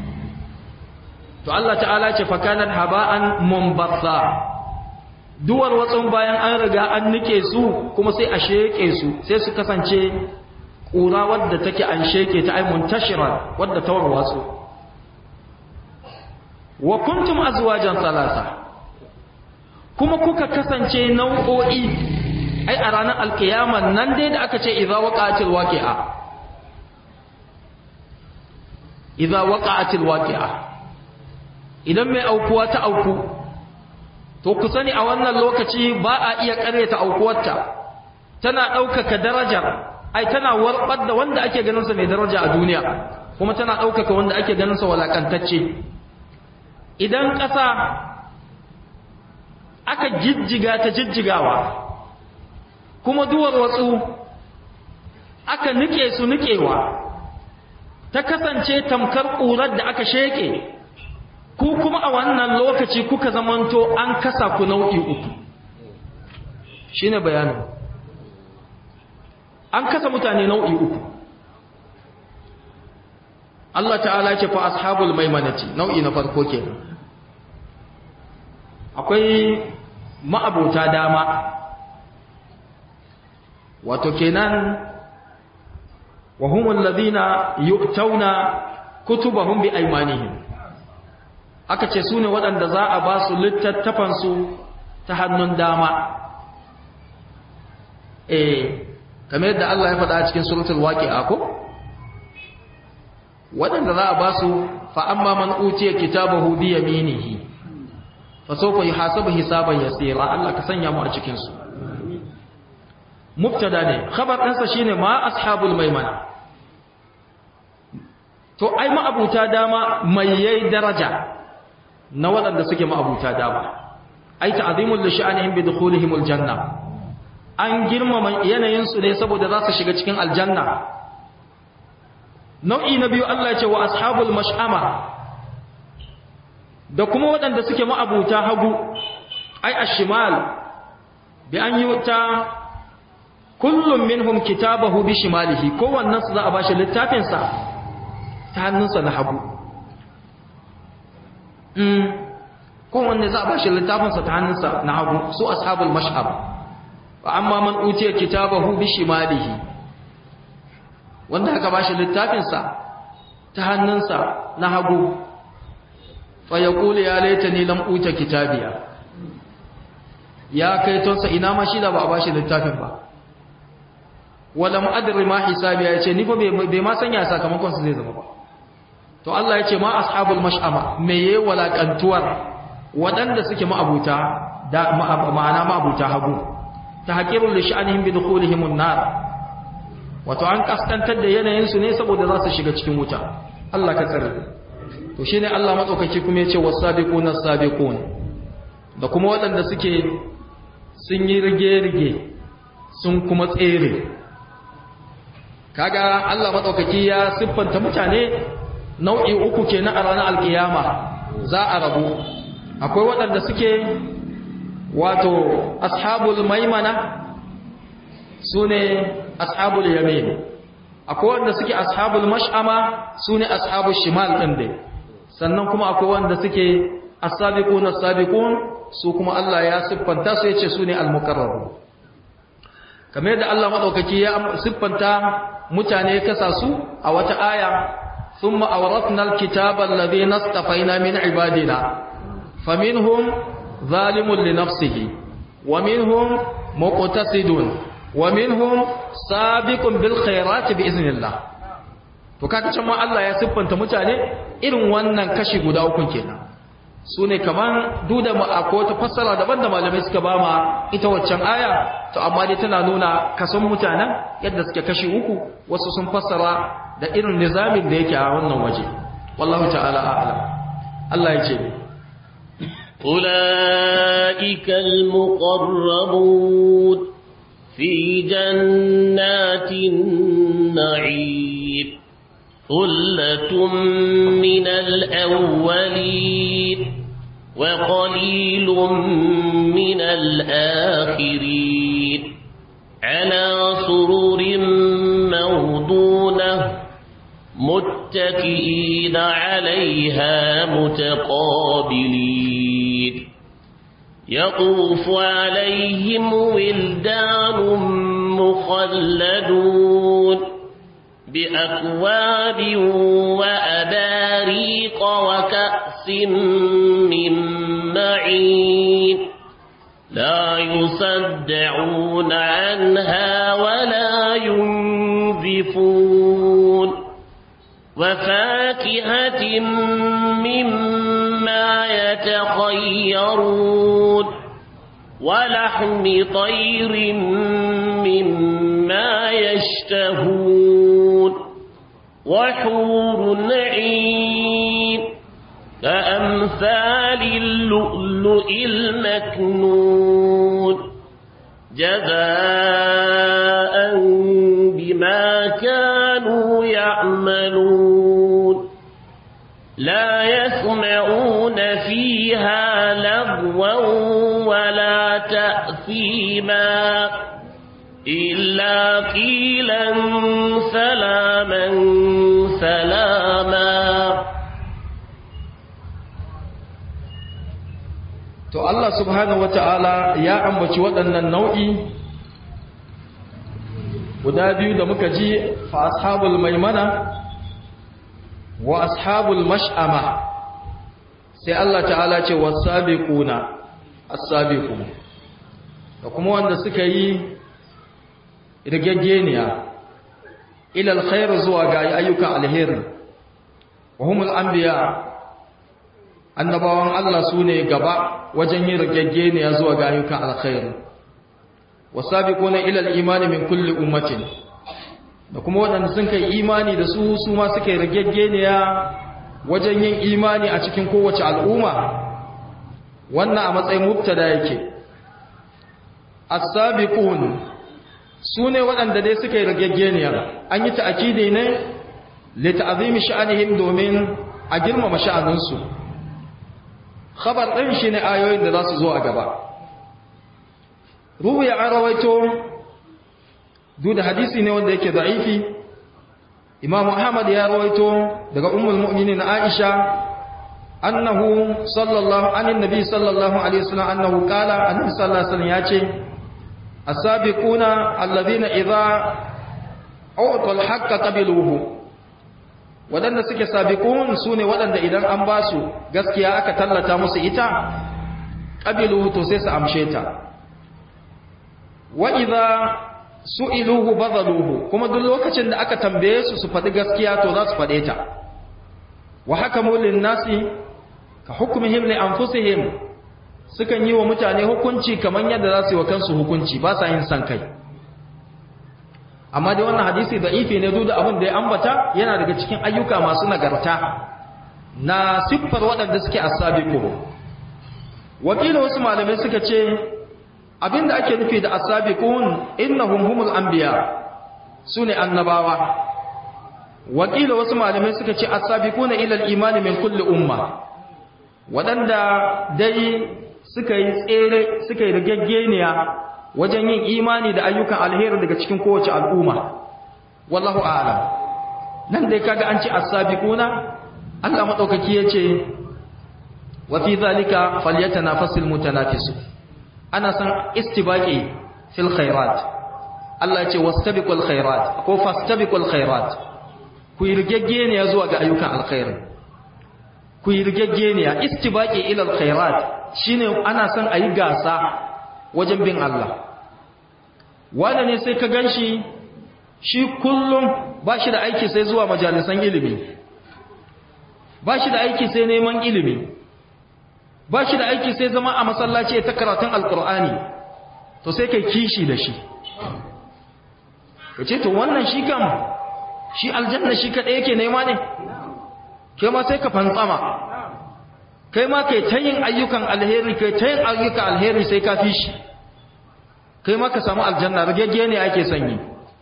to Allah ta'ala ce fakanan haba'an mumbatha duwar watsun bayan an riga an nike su kuma sai a sheke su sai su kasance ƙura wadda take an sheke ta ai muntashira wadda ta warwatsu wa kuntum azwajan salasa kuma kuka kasance nau'o'i ai a ranar alkiyama nan dai da aka ce idza waqa'atil waqi'a idza waqa'atil waqi'a idan mai aukuwa ta auku to ku sani a wannan lokaci ba a iya ƙaryata aukuwarta tana ɗaukaka darajar ai tana warɓar da wanda ake ganin sa mai daraja a duniya kuma tana ɗaukaka wanda ake ganin sa walakantacce idan ƙasa aka jijjiga ta jijjigawa kuma duwar watsu aka nike su nikewa ta kasance tamkar ƙurar da aka sheke ku kuma a wannan lokaci kuka zamanto an kasa ku nau'i uku shine bayanin an kasa mutane nau'i uku Allah ta'ala ce fa ashabul maimanati nau'i na farko kenan akwai ma'abota dama wato kenan wa humul ladina yu'tauna kutubahum bi aymanihim aka ce sune waɗanda za a ba su littattafan su ta hannun dama eh kamar yadda Allah ya faɗa a cikin suratul waqi'a ko waɗanda za a ba su fa amma man utiya kitabahu bi yaminihi fa sawfa yuhasabu hisaban yasira Allah ka sanya mu a cikin su mubtada ne khabar ɗansa shine ma ashabul maimana to ai ma'abuta dama mai yayi daraja na waɗanda suke ma'abuta dama ai ta'zimul li sha'anihim bi dukhulihimul janna an girmama yanayin su ne saboda za su shiga cikin aljanna nau'i na biyu Allah ya ce wa ashabul mash'ama da kuma waɗanda suke ma'abuta hagu ai ashimal bi an yuta kullum minhum kitabahu bi shimalihi kowannen su za a bashi littafin sa ta hannunsa na hagu mm kowanne za a bashi littafin sa ta hannunsa na hagu su ashabul mash'ab wa amma man utiya kitabahu bi shimalihi wanda aka bashi littafin sa ta hannunsa na hagu fa yaqulu ya laitani lam uta kitabiya ya kai tonsa ina ma shi da ba a bashi littafin ba wala mu'adri ma hisabi ya ce ni fa bai ma sanya sakamakon su zai zama ba to Allah ya ce ma ashabul mash'ama me yayi walakantuwar wadanda suke ma'abuta da ma'ana ma'abuta hagu tahqirul li sha'anihim bi dukhulihim an-nar wato an kaskantar da yanayin su ne saboda za su shiga cikin wuta Allah ka tsare to shine Allah matsaukaki kuma ya ce was-sabiquna as-sabiqun da kuma wadanda suke sun yi rige-rige sun kuma tsere kaga Allah madaukaki ya siffanta mutane nau'i uku kenan a ranar alkiyama za a rabu akwai waɗanda suke wato ashabul maimana sune ashabul yamin akwai waɗanda suke ashabul mash'ama sune ashabul shimal din dai sannan kuma akwai waɗanda suke as-sabiqun as-sabiqun su kuma Allah ya siffanta su yace sune al-muqarrabun kamar yadda Allah madaukaki ya siffanta mutane kasa su a wata aya thumma awrathna alkitaba alladhi nastafaina min ibadina faminhum zalimun li nafsihi wa minhum muqtasidun wa minhum sabiqun bil khairati bi iznillah to kaga can ma Allah ya siffanta mutane irin wannan kashi guda uku kenan su ne kaman duda ma akwai wata fassara daban da malamai suka ba ma ita waccan aya to amma dai tana nuna kason mutanen yadda suke kashi uku wasu sun fassara da irin nizamin da yake a wannan waje wallahu ta'ala a'lam Allah ya ce أولئك المقربون في جنات النعيم ثلة من الأولين وقليل من الآخرين على سرر موضونة متكئين عليها متقابلين يطوف عليهم ولدان مخلدون بأكواب وأباريق وكأس من معين لا يصدعون عنها ولا ينزفون وفاكهة مما يتخيرون ولحم طير مما يشتهون وحور عين كأمثال اللؤلؤ المكنون جزاء بما كانوا يعملون لا يسمعون فيها لغوا ولا تأثيما إلا قيلا سلاما سلاما to Allah subhanahu wata'ala ya ambaci waɗannan nau'i guda biyu da muka ji fa ashabul maimana wa ashabul mash'ama sai Allah ta'ala ce wasabiquna as-sabiqun da kuma wanda suka yi rigaggeniya ila alkhair zuwa ga ayyukan alheri wa humul anbiya annabawan Allah su ne gaba wajen yin rigaggeniya zuwa ga ayyukan alkhairi wasabiquna ila al-imani min kulli ummatin da kuma waɗanda sun kai imani da su su ma suka yi rigaggeniya wajen yin imani a cikin kowace al'umma wannan a matsayin mubtada yake as-sabiqun su ne waɗanda dai suka yi rigaggeniya an yi ta'akidi ne li ta'zimi sha'anihim domin a girmama sha'aninsu khabar ɗin shi ne ayoyin da za su zo a gaba ruhu ya rawaito duk da hadisi ne wanda yake da'ifi imam muhammad ya rawaito daga ummul mu'minin aisha annahu sallallahu anin nabi sallallahu alaihi wasallam annahu qala annabi sallallahu alaihi wasallam yace as-sabiquna alladhina idha u'tul haqqa qabiluhu waɗanda suke sabiqun su ne waɗanda idan an ba su gaskiya aka tallata musu ita ƙabilu to sai su amshe ta wa idza su'iluhu badaluhu kuma duk lokacin da aka tambaye su su faɗi gaskiya to za su faɗe ta wa hakamu lin-nasi ka hukmihim li anfusihim sukan yi wa mutane hukunci kamar yadda za su yi wa kansu hukunci ba sa yin san kai amma dai wannan hadisi da'ifi ne duk da abin da ya ambata yana daga cikin ayyuka masu nagarta na siffar waɗanda suke asabiqu wakila wasu malamai suka ce abinda ake nufi da asabiqun innahum humul anbiya sune annabawa wakila wasu malamai suka ce asabiquna ila al-iman min kulli umma waɗanda dai suka yi tsere suka yi rigaggeniya wajen yin imani da ayyukan alheri daga cikin kowace al'umma wallahu a'lam nan dai kaga an ce as-sabiquna Allah madaukaki yace wa fi zalika falyatanafasul mutanafisu ana san istibaqi fil khairat Allah yace wastabiqul khairat ko fastabiqul khairat ku yirgegeniya zuwa ga ayyukan alkhairi ku yirgegeniya istibaqi ila alkhairat shine ana san ayi gasa wajen bin Allah wanda ne sai ka ganshi shi kullum ba shi da aiki sai zuwa majalisan ilimi ba shi da aiki sai neman ilimi ba shi da aiki sai zama a masallaci ta karatun alkur'ani to sai kai kishi da shi ka ce to wannan shi kam shi aljanna shi kaɗai yake nema ne kai ma sai ka fantsama kai ma kai ta yin ayyukan alheri kai ta yin ayyukan alheri sai ka fi shi kai ma ka samu aljanna ragegge ne ake sanyi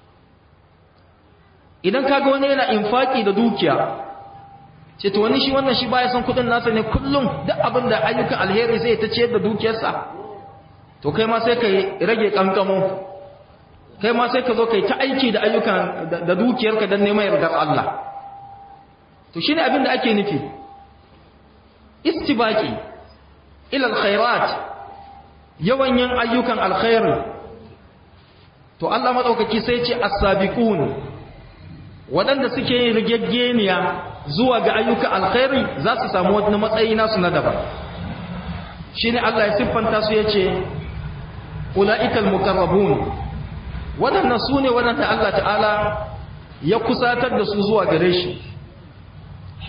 idan kaga wani yana infaki da dukiya ce to wani shi wannan shi baya son kudin nasa ne kullum duk abin da ayyukan alheri sai ta ciyar da dukiyarsa to kai ma sai ka rage kankamo kai ma sai ka zo kai ta aiki da ayyukan da dukiyarka don neman yardar Allah to shine abin da ake nufi istibaki ila alkhairat yawan yin ayyukan alkhairi to Allah madaukaki sai ce as-sabiqun waɗanda suke yin rigaggeniya zuwa ga ayyukan alkhairi za su samu wani matsayi nasu na daban shine Allah ya siffanta su yace ulaikal muqarrabun waɗannan su ne waɗanda Allah ta'ala ya kusatar da su zuwa gare shi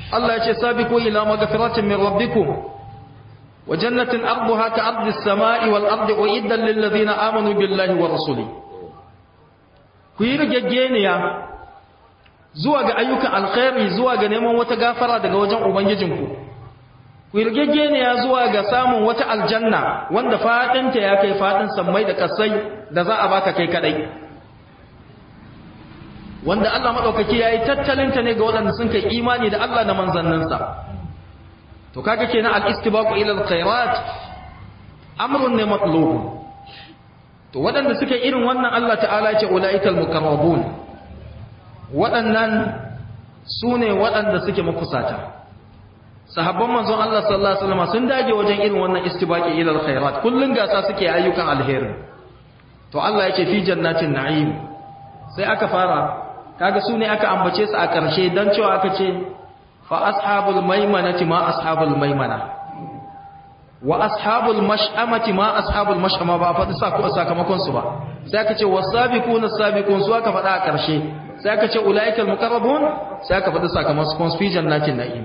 Allah ya ce sabiqu ila maghfiratin min rabbikum wa jannatin arduha ka ardi as-sama'i wal ardi uiddat lil ladina amanu billahi wa rasuli ku yi rigaggeniya zuwa ga ayyukan alkhairi zuwa ga neman wata gafara daga wajen ubangijinku ku yi rigaggeniya zuwa ga samun wata aljanna wanda fadinta ya kai fadin sammai da kasai da za a baka kai kadai wanda Allah madaukaki yayi tattalinta ne ga waɗanda sun kai imani da Allah da manzanninsa to kaga kenan al-istibaqu ila al-khairat amrun ne matlub to waɗanda suka irin wannan Allah ta'ala ce ulaiikal mukarrabun waɗannan sune waɗanda suke makusata sahabban manzon Allah sallallahu alaihi wasallam sun dage wajen irin wannan istibaqi ila al-khairat kullun gasa suke ayyukan alheri to Allah ya ce fi jannatin na'im sai aka fara kaga su ne aka ambace su a ƙarshe don cewa aka ce fa ashabul maimanati ma ashabul maimana wa ashabul mash'amati ma ashabul mash'ama ba faɗi sakamakon su ba sai aka ce wasabiquna sabiqun su aka faɗa a ƙarshe sai aka ce ulaikal muqarrabun sai aka faɗi sakamakon su fi jannatin na'im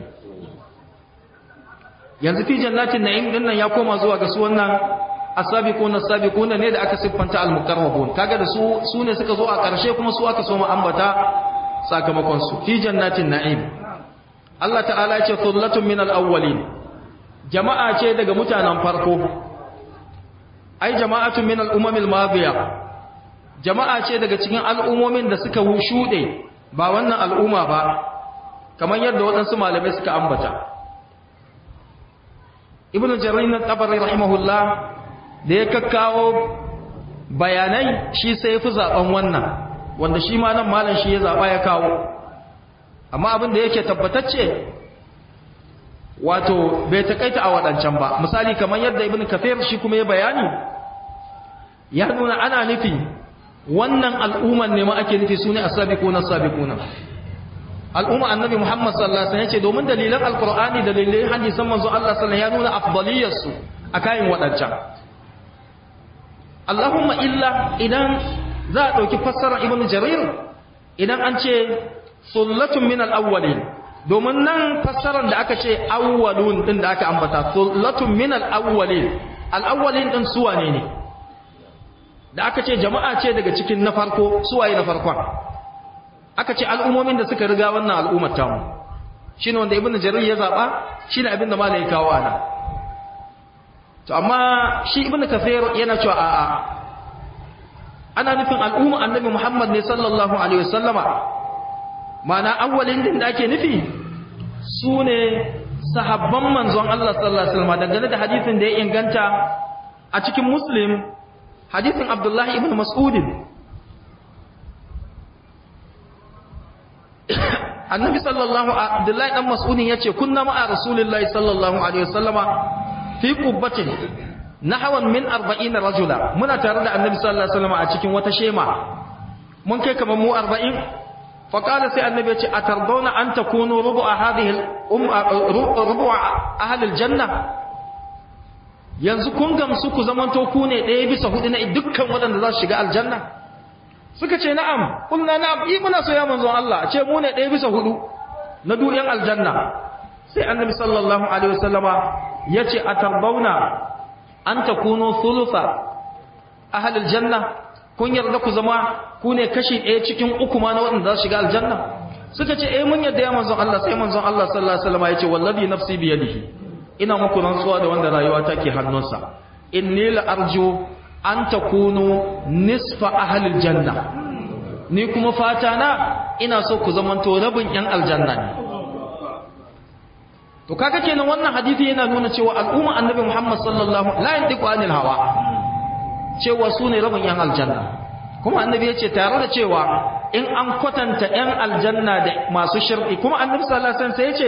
yanzu fi jannatin na'im din nan ya koma zuwa ga su wannan asabiquna sabiquna ne da aka siffanta al-muqarrabun kaga da su su ne suka zo a ƙarshe kuma su aka so mu ambata sakamakon su fi jannatin na'im Allah ta'ala ya ce thullatun min al-awwalin jama'a ce daga mutanen farko ai jama'atun min al-umam al-madiya jama'a ce daga cikin al'ummomin da suka shude ba wannan al'umma ba kamar yadda waɗansu malamai suka ambata ibnu jarir at-tabari rahimahullah da ya kakkawo bayanai shi sai ya fi zaɓen wannan wanda shi ma nan malam shi ya zaɓa ya kawo amma abin da yake tabbatacce wato bai taƙaita a waɗancan ba misali kamar yadda ibn kafir shi kuma ya bayani ya nuna ana nufi wannan al'umman ne ma ake nufi su ne a sabiƙuna sabiƙuna al'umma annabi muhammad sallallahu alaihi wasallam ya ce domin dalilan alƙur'ani da dalilan hadisan manzo Allah sallallahu ya nuna afdaliyarsu a kayan waɗancan Allahumma illa idan za a ɗauki fassarar Ibn Jarir idan an ce sullatun min al-awwalin domin nan fassarar da aka ce awwalun din da aka ambata sullatun min al-awwalin al-awwalin din suwa ne ne da aka ce jama'a ce daga cikin na farko suwaye na farkon aka ce al'ummomin da suka riga wannan al'ummar tamu shine wanda Ibn Jarir ya zaba shine abin da malai kawo ana to amma shi ibn kafir yana cewa a'a ana nufin al'umma annabi muhammad ne sallallahu alaihi wasallama mana awwalin din da ake nufi su ne sahabban manzon Allah sallallahu alaihi wasallam dangane da hadisin da ya inganta a cikin muslim hadisin abdullahi ibn mas'ud annabi sallallahu abdullahi dan mas'ud yace kunna ma'a rasulillahi sallallahu alaihi wasallama fi qubbatin nahwan min 40 rajula muna tare da annabi sallallahu alaihi wasallam a cikin wata shema mun kai kamar mu 40 fa qala sai annabi ya ce atardawna an takunu rubu'a hadhihi rubu'a ahli aljanna yanzu kun gamsu ku zamanto ku ne ɗaya bisa hudu na dukkan waɗanda za su shiga aljanna suka ce na'am kulna na'am yi muna so ya manzon Allah ce mu ne ɗaya bisa hudu na duyan aljanna sai annabi sallallahu alaihi wasallama yace atarbauna an takunu thulutha ahli aljanna kun yarda ku zama ku ne kashi ɗaya cikin uku ma na waɗanda za su shiga aljanna suka ce eh mun yarda ya manzon Allah sai manzon Allah sallallahu alaihi wasallam yace wallahi nafsi bi yadihi ina muku rantsuwa da wanda rayuwa take hannunsa inni la arju an takunu nisfa ahli aljanna ni kuma fata na ina so ku zamanto rabin yan aljanna ne to kaga kenan wannan hadisi yana nuna cewa al'umma annabi Muhammad sallallahu la yantiqu anil hawa cewa su ne rabin yan aljanna kuma annabi yace tare da cewa in an kwatanta yan aljanna da masu shirki kuma annabi sallallahu alaihi wasallam sai yace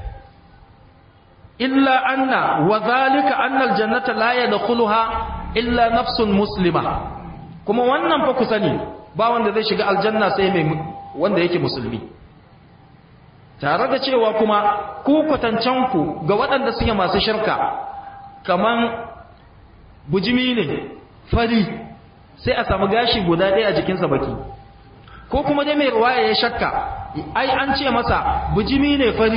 illa anna wa zalika anna aljannata la yadkhuluha illa nafsun muslima kuma wannan fa ku sani ba wanda zai shiga aljanna sai mai wanda yake musulmi tare da cewa kuma ku kwatancenku ga waɗanda suke masu shirka kaman bujimi ne fari sai a samu gashi guda ɗaya a jikinsa baki ko kuma dai mai ruwaya ya shakka ai an ce masa bujimi ne fari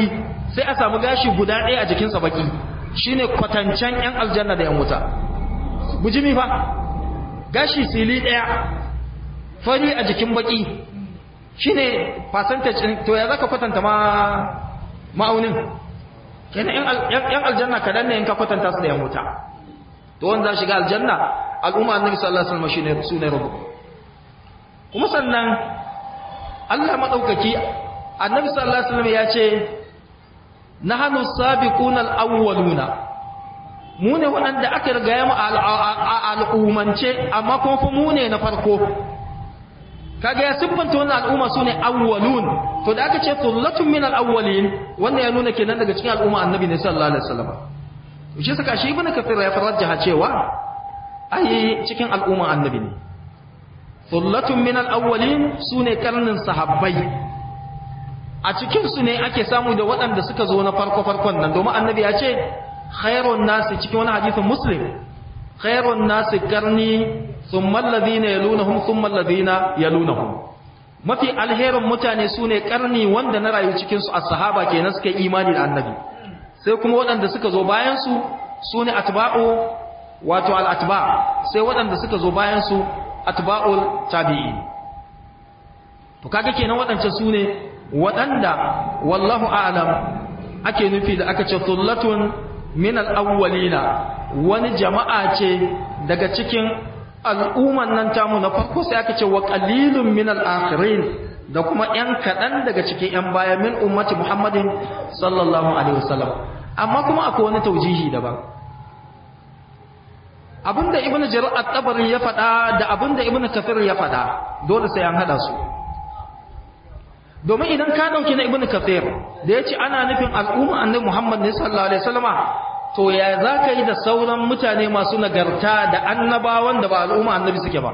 sai a samu gashi guda ɗaya a jikinsa baki shine kwatancen yan aljanna da yan wuta bujimi fa gashi sili ɗaya fari a jikin baki shine percentage to ya zaka kwatanta ma ma'aunin kenan yan aljanna kadan ne in ka kwatanta su da yan wuta to wanda za shiga aljanna al'umma annabi sallallahu alaihi wasallam shine sune rubu kuma sannan Allah madaukaki annabi sallallahu alaihi wasallam ya ce nahnu sabiquna al-awwaluna mu ne waɗanda aka riga mu al'ummance amma kuma fa mu ne na farko kaga ya siffanta wannan al'umma sune awwalun to da aka ce thullatun min al-awwalin wannan ya nuna kenan daga cikin al'umma annabi ne sallallahu alaihi wasallam shi saka shi ibnu kathir ya farajjaha cewa ai cikin al'umma annabi ne thullatun min al-awwalin sune karnin sahabbai a cikin su ne ake samu da waɗanda suka zo na farko farkon nan domin annabi ya ce khairun nasi cikin wani hadisin muslim khairun nasi karni thumma alladhina yalunhum thumma alladhina yalunhum mafi alherin mutane sune karni wanda na rayu cikin su as-sahaba kenan suka imani da annabi sai kuma waɗanda suka zo bayan su sune atba'u wato al-atba sai waɗanda suka zo bayan su atba'ul tabi'in to kaga kenan waɗancan sune waɗanda wallahu a'lam ake nufi da aka ce thullatun min al-awwalina wani jama'a ce daga cikin al'umman nan tamu na farko sai aka ce wa qalilun min al-akhirin da kuma ‘yan kaɗan daga cikin ‘yan baya min ummati Muhammadin sallallahu Alaihi wasallam amma kuma akwai wani taujihi daban abinda ibn jarir at-tabari ya faɗa da abinda ibn kafir ya faɗa dole sai an hada su domin idan ka dauki na ibn kafir da yace ana nufin al'umma annabi Muhammad ne sallallahu alaihi wasallama to ya zaka yi da sauran mutane masu nagarta da annabawan da ba al'umma annabi suke ba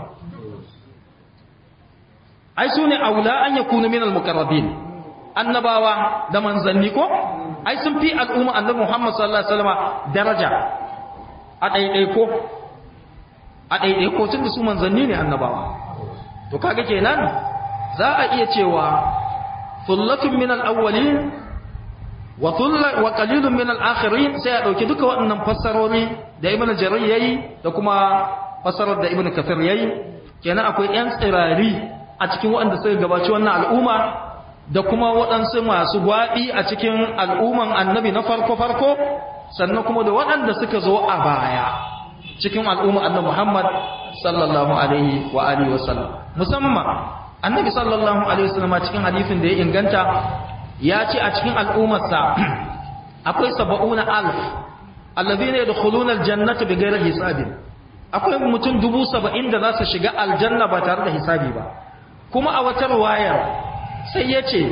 ai sune aula an yakunu min al-muqarrabin annabawa da manzanni ko ai sun fi al'umma annabi Muhammad sallallahu alaihi wasallama daraja a ɗaiɗaiko a ɗaiɗaiko tun da su manzanni ne annabawa to kaga kenan za a iya cewa thullatun min al-awwalin wa thulla wa qalilun min al-akhirin sai a dauki duka waɗannan fassarori da ibnu jarir yayi da kuma fassarar da ibnu kafir yayi kenan akwai yan tsirari a cikin waɗanda suka gabaci wannan al'umma da kuma waɗansu masu gwaɓi a cikin al'umman annabi na farko-farko sannan kuma da waɗanda suka zo a baya cikin al'umman annabi Muhammad sallallahu alaihi wa alihi wa sallam musamman annabi sallallahu alaihi wa sallam cikin hadisin da ya inganta ya ce a cikin al'ummarsa akwai saba'una alf alladhina yadkhuluna aljannata bighairi hisabin akwai mutum dubu saba'in da za su shiga aljanna ba tare da hisabi ba kuma a wata riwayar sai ya ce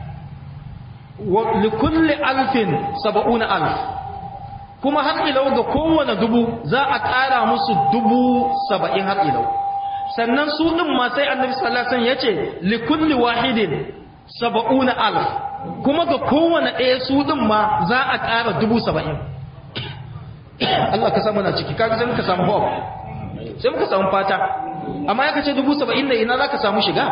likulli alfin saba'una alf kuma har ilau ga kowane dubu za a ƙara musu dubu saba'in har ilau sannan su ɗin ma sai annabi sallasan ya ce likulli wahidin saba'una alf kuma ga kowane ɗaya su ɗin ma za a ƙara dubu saba'in Allah ka samu na ciki kaga sai muka samu hope sai muka samu fata amma ya kace dubu saba'in da ina za ka samu shiga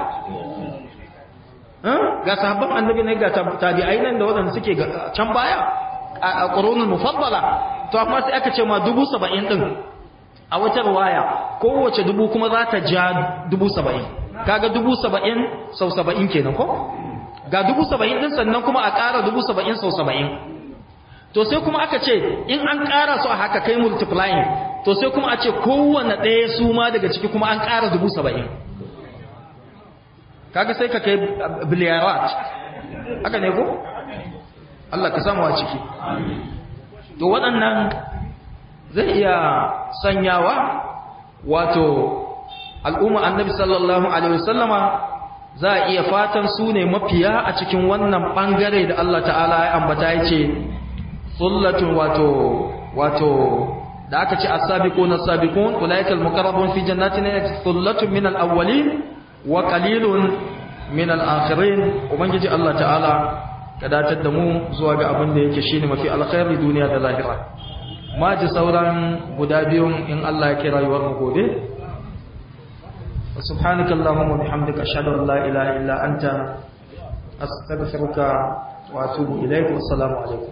ga sahabban annabi ne ga tabi'ai nan da waɗanda suke can baya a ƙurunin mufaddala to amma sai aka ce ma dubu saba'in ɗin a wata ruwaya kowace dubu kuma za ta ja dubu saba'in kaga dubu saba'in sau saba'in kenan ko ga dubu saba'in ɗin sannan kuma a ƙara dubu saba'in sau saba'in to sai kuma aka ce in an ƙara su a haka kai multiplying to sai kuma a ce kowane ɗaya su ma daga ciki kuma an ƙara dubu saba'in kaga sai ka kai biliyarat haka ne ko Allah ka samu a ciki to waɗannan zai iya sanyawa wato al'umma annabi sallallahu alaihi wasallama za a iya fatan su ne mafiya a cikin wannan ɓangare da Allah ta'ala ya ambata ya ce sullatun wato wato da aka ce as-sabiqun as-sabiqun ulaikal muqarrabun fi jannatin sullatun min al-awwalin wa qalilun min al-akhirin ubangiji Allah ta'ala ka datar da mu zuwa ga abin da yake shine mafi alkhairi duniya da lahira ma ji sauran guda biyun in Allah ya kira rayuwar mu gobe subhanakallahumma bihamdika ashhadu an la ilaha illa anta astaghfiruka wa atubu ilaikum assalamu alaikum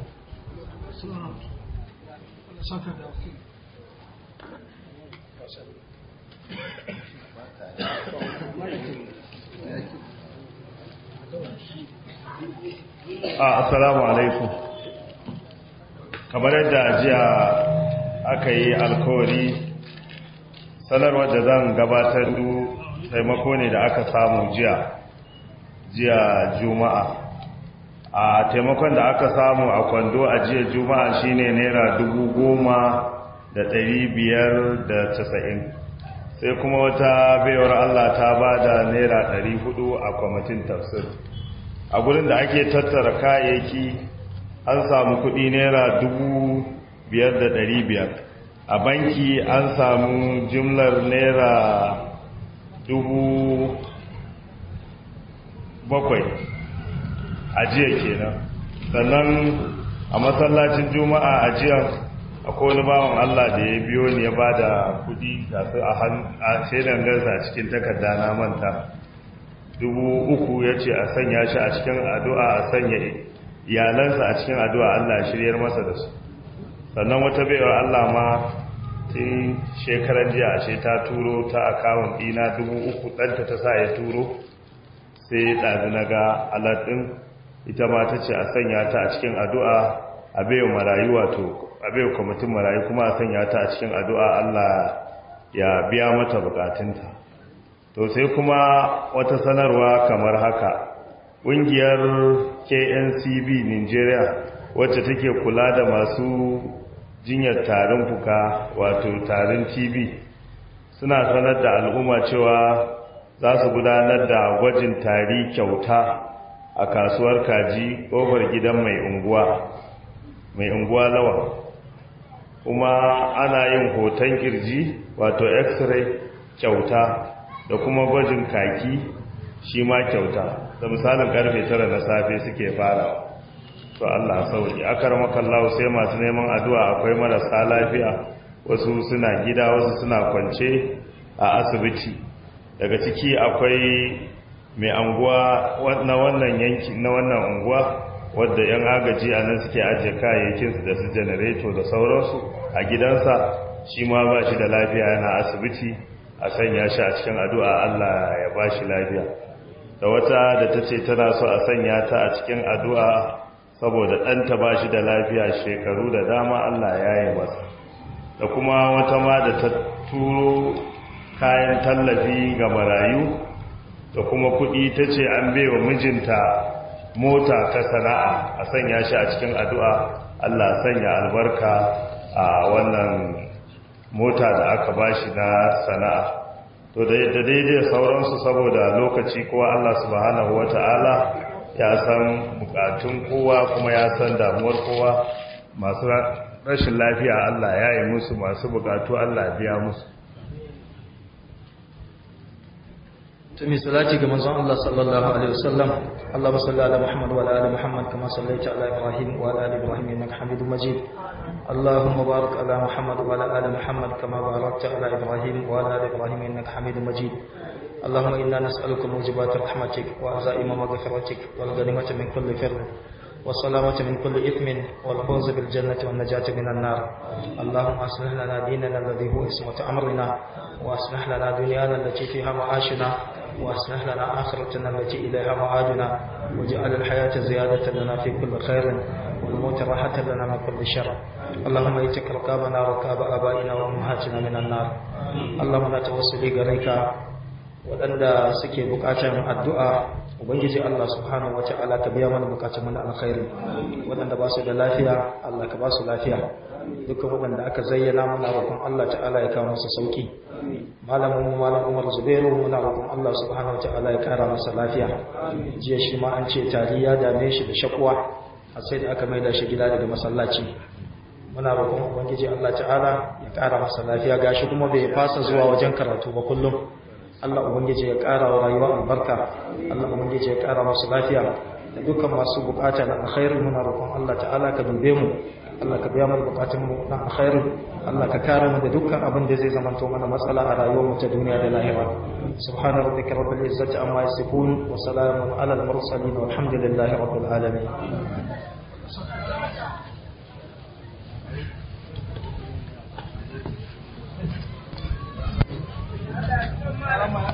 assalamu alaikum kamar yadda jiya aka yi alkawari sanarwar da zan gabatar du taimako ne da aka samu jiya jiya juma'a a taimakon da aka samu a kwando a jiya juma'a shine naira dubu goma da ɗari biyar da casa'in sai kuma wata baiwar allah ta ba da naira ɗari hudu a kwamitin tafsir a gurin da ake tattara kayayyaki an samu kudi naira dubu biyar da ɗari biyar a banki an samu jimlar naira dubu bakwai a jiya kenan sannan a masallacin juma'a a jiya akwai wani bawan Allah da ya biyo ne ya ba da kudi gasu a shaidan garsa cikin takarda na manta dubu uku ya ce a sanya shi a cikin addu'a a sanya iyalansa a cikin addu'a Allah shiryar masa da su sannan wata baiwar Allah ma tun shekarar jiya ashe ta turo ta akawun ɗina dubu uku ɗanta ta sa ya turo sai ɗazi na ga alaɗin ita ma ta ce a sanya ta a cikin addu'a a baiwa marayu wato a baiwa kwamitin marayu kuma a sanya ta a cikin addu'a Allah ya biya mata bukatunta to sai kuma wata sanarwa kamar haka ƙungiyar kncb nigeria wacce take kula da masu jinyar tarin fuka wato tarin tb suna sanar da al'umma cewa za su gudanar da gwajin tari kyauta a kasuwar kaji ƙofar gidan mai unguwa mai unguwa lawa kuma ana yin hoton kirji wato x-ray kyauta da kuma gwajin kaki shi ma kyauta da misalin karfe tara na safe suke fara to Allah sauki akar makallahu sai masu neman addu'a akwai marasa lafiya wasu suna gida wasu suna kwance a asibiti daga ciki akwai mai anguwa na wannan yanki na wannan unguwa wadda yan agaji a nan suke ajiye kayayyakinsu da su janareto da sauransu a gidansa shi ma ba shi da lafiya yana asibiti a sanya shi a cikin addu'a Allah ya ba shi lafiya da wata da ta ce tana so a sanya ta a cikin addu'a saboda ɗanta ba shi da lafiya shekaru da dama Allah ya yi masa da kuma wata ma da ta turo kayan tallafi ga marayu da kuma kuɗi ta ce an baiwa mijinta mota ta sana'a a sanya shi a cikin addu'a Allah sanya albarka a wannan mota da aka bashi na sana'a to da daidai sauransu saboda lokaci kowa Allah subhanahu wata'ala ya san bukatun kowa kuma ya san damuwar kowa masu rashin lafiya Allah ya yi musu masu bukatu Allah biya musu tumi salati ga manzon Allah sallallahu alaihi wasallam Allahumma salli ala Muhammad wa ala ali Muhammad kama sallaita ala Ibrahim wa ala ali Ibrahim innaka Hamidum Majid Allahumma barik ala Muhammad wa ala ali Muhammad kama barakta ala Ibrahim wa ala ali Ibrahim innaka Hamidum Majid اللهم إنا نسألك موجبات رحمتك وعزائم مغفرتك والغنيمة من كل فر والسلامة من كل إثم والفوز بالجنة والنجاة من النار اللهم أصلح لنا ديننا الذي هو اسمة أمرنا وأصلح لنا دنيانا التي فيها معاشنا وأصلح لنا آخرتنا التي إليها معادنا واجعل الحياة زيادة لنا في كل خير والموت راحة لنا من كل شر اللهم ايتك رقابنا ورقاب آبائنا وأمهاتنا من النار اللهم لا توصلي غريك waɗanda suke buƙatar addu'a ubangiji Allah subhanahu wata'ala ka biya mana buƙatun mana alkhairi waɗanda ba su da lafiya Allah ka ba su lafiya dukkan waɗanda aka zayyana muna roƙon Allah ta'ala ya kawo masa sauki malamin mu malam Umar Zubairu muna roƙon Allah subhanahu wata'ala ya kara masa lafiya jiya shi ma an ce tari ya dame shi da shakuwa har sai da aka maida shi gida daga masallaci muna roƙon ubangiji Allah ta'ala ya kara masa lafiya gashi kuma bai fasa zuwa wajen karatu ba kullum Allah Ubangiji ya ƙara wa rayuwa albarka, Allah Ubangiji ya ƙara masu lafiya, da dukkan masu bukata na alkhairi muna roƙon Allah ta'ala ka dube mu Allah ka biya mana bukatun mu na alkhairi Allah ka kare mu da dukkan abin da zai zamanto mana matsala a rayuwar mu ta duniya da lahira subhana rabbika rabbil izzati amma yasifun wa salamun ala al mursalin walhamdulillahi rabbil alamin Alama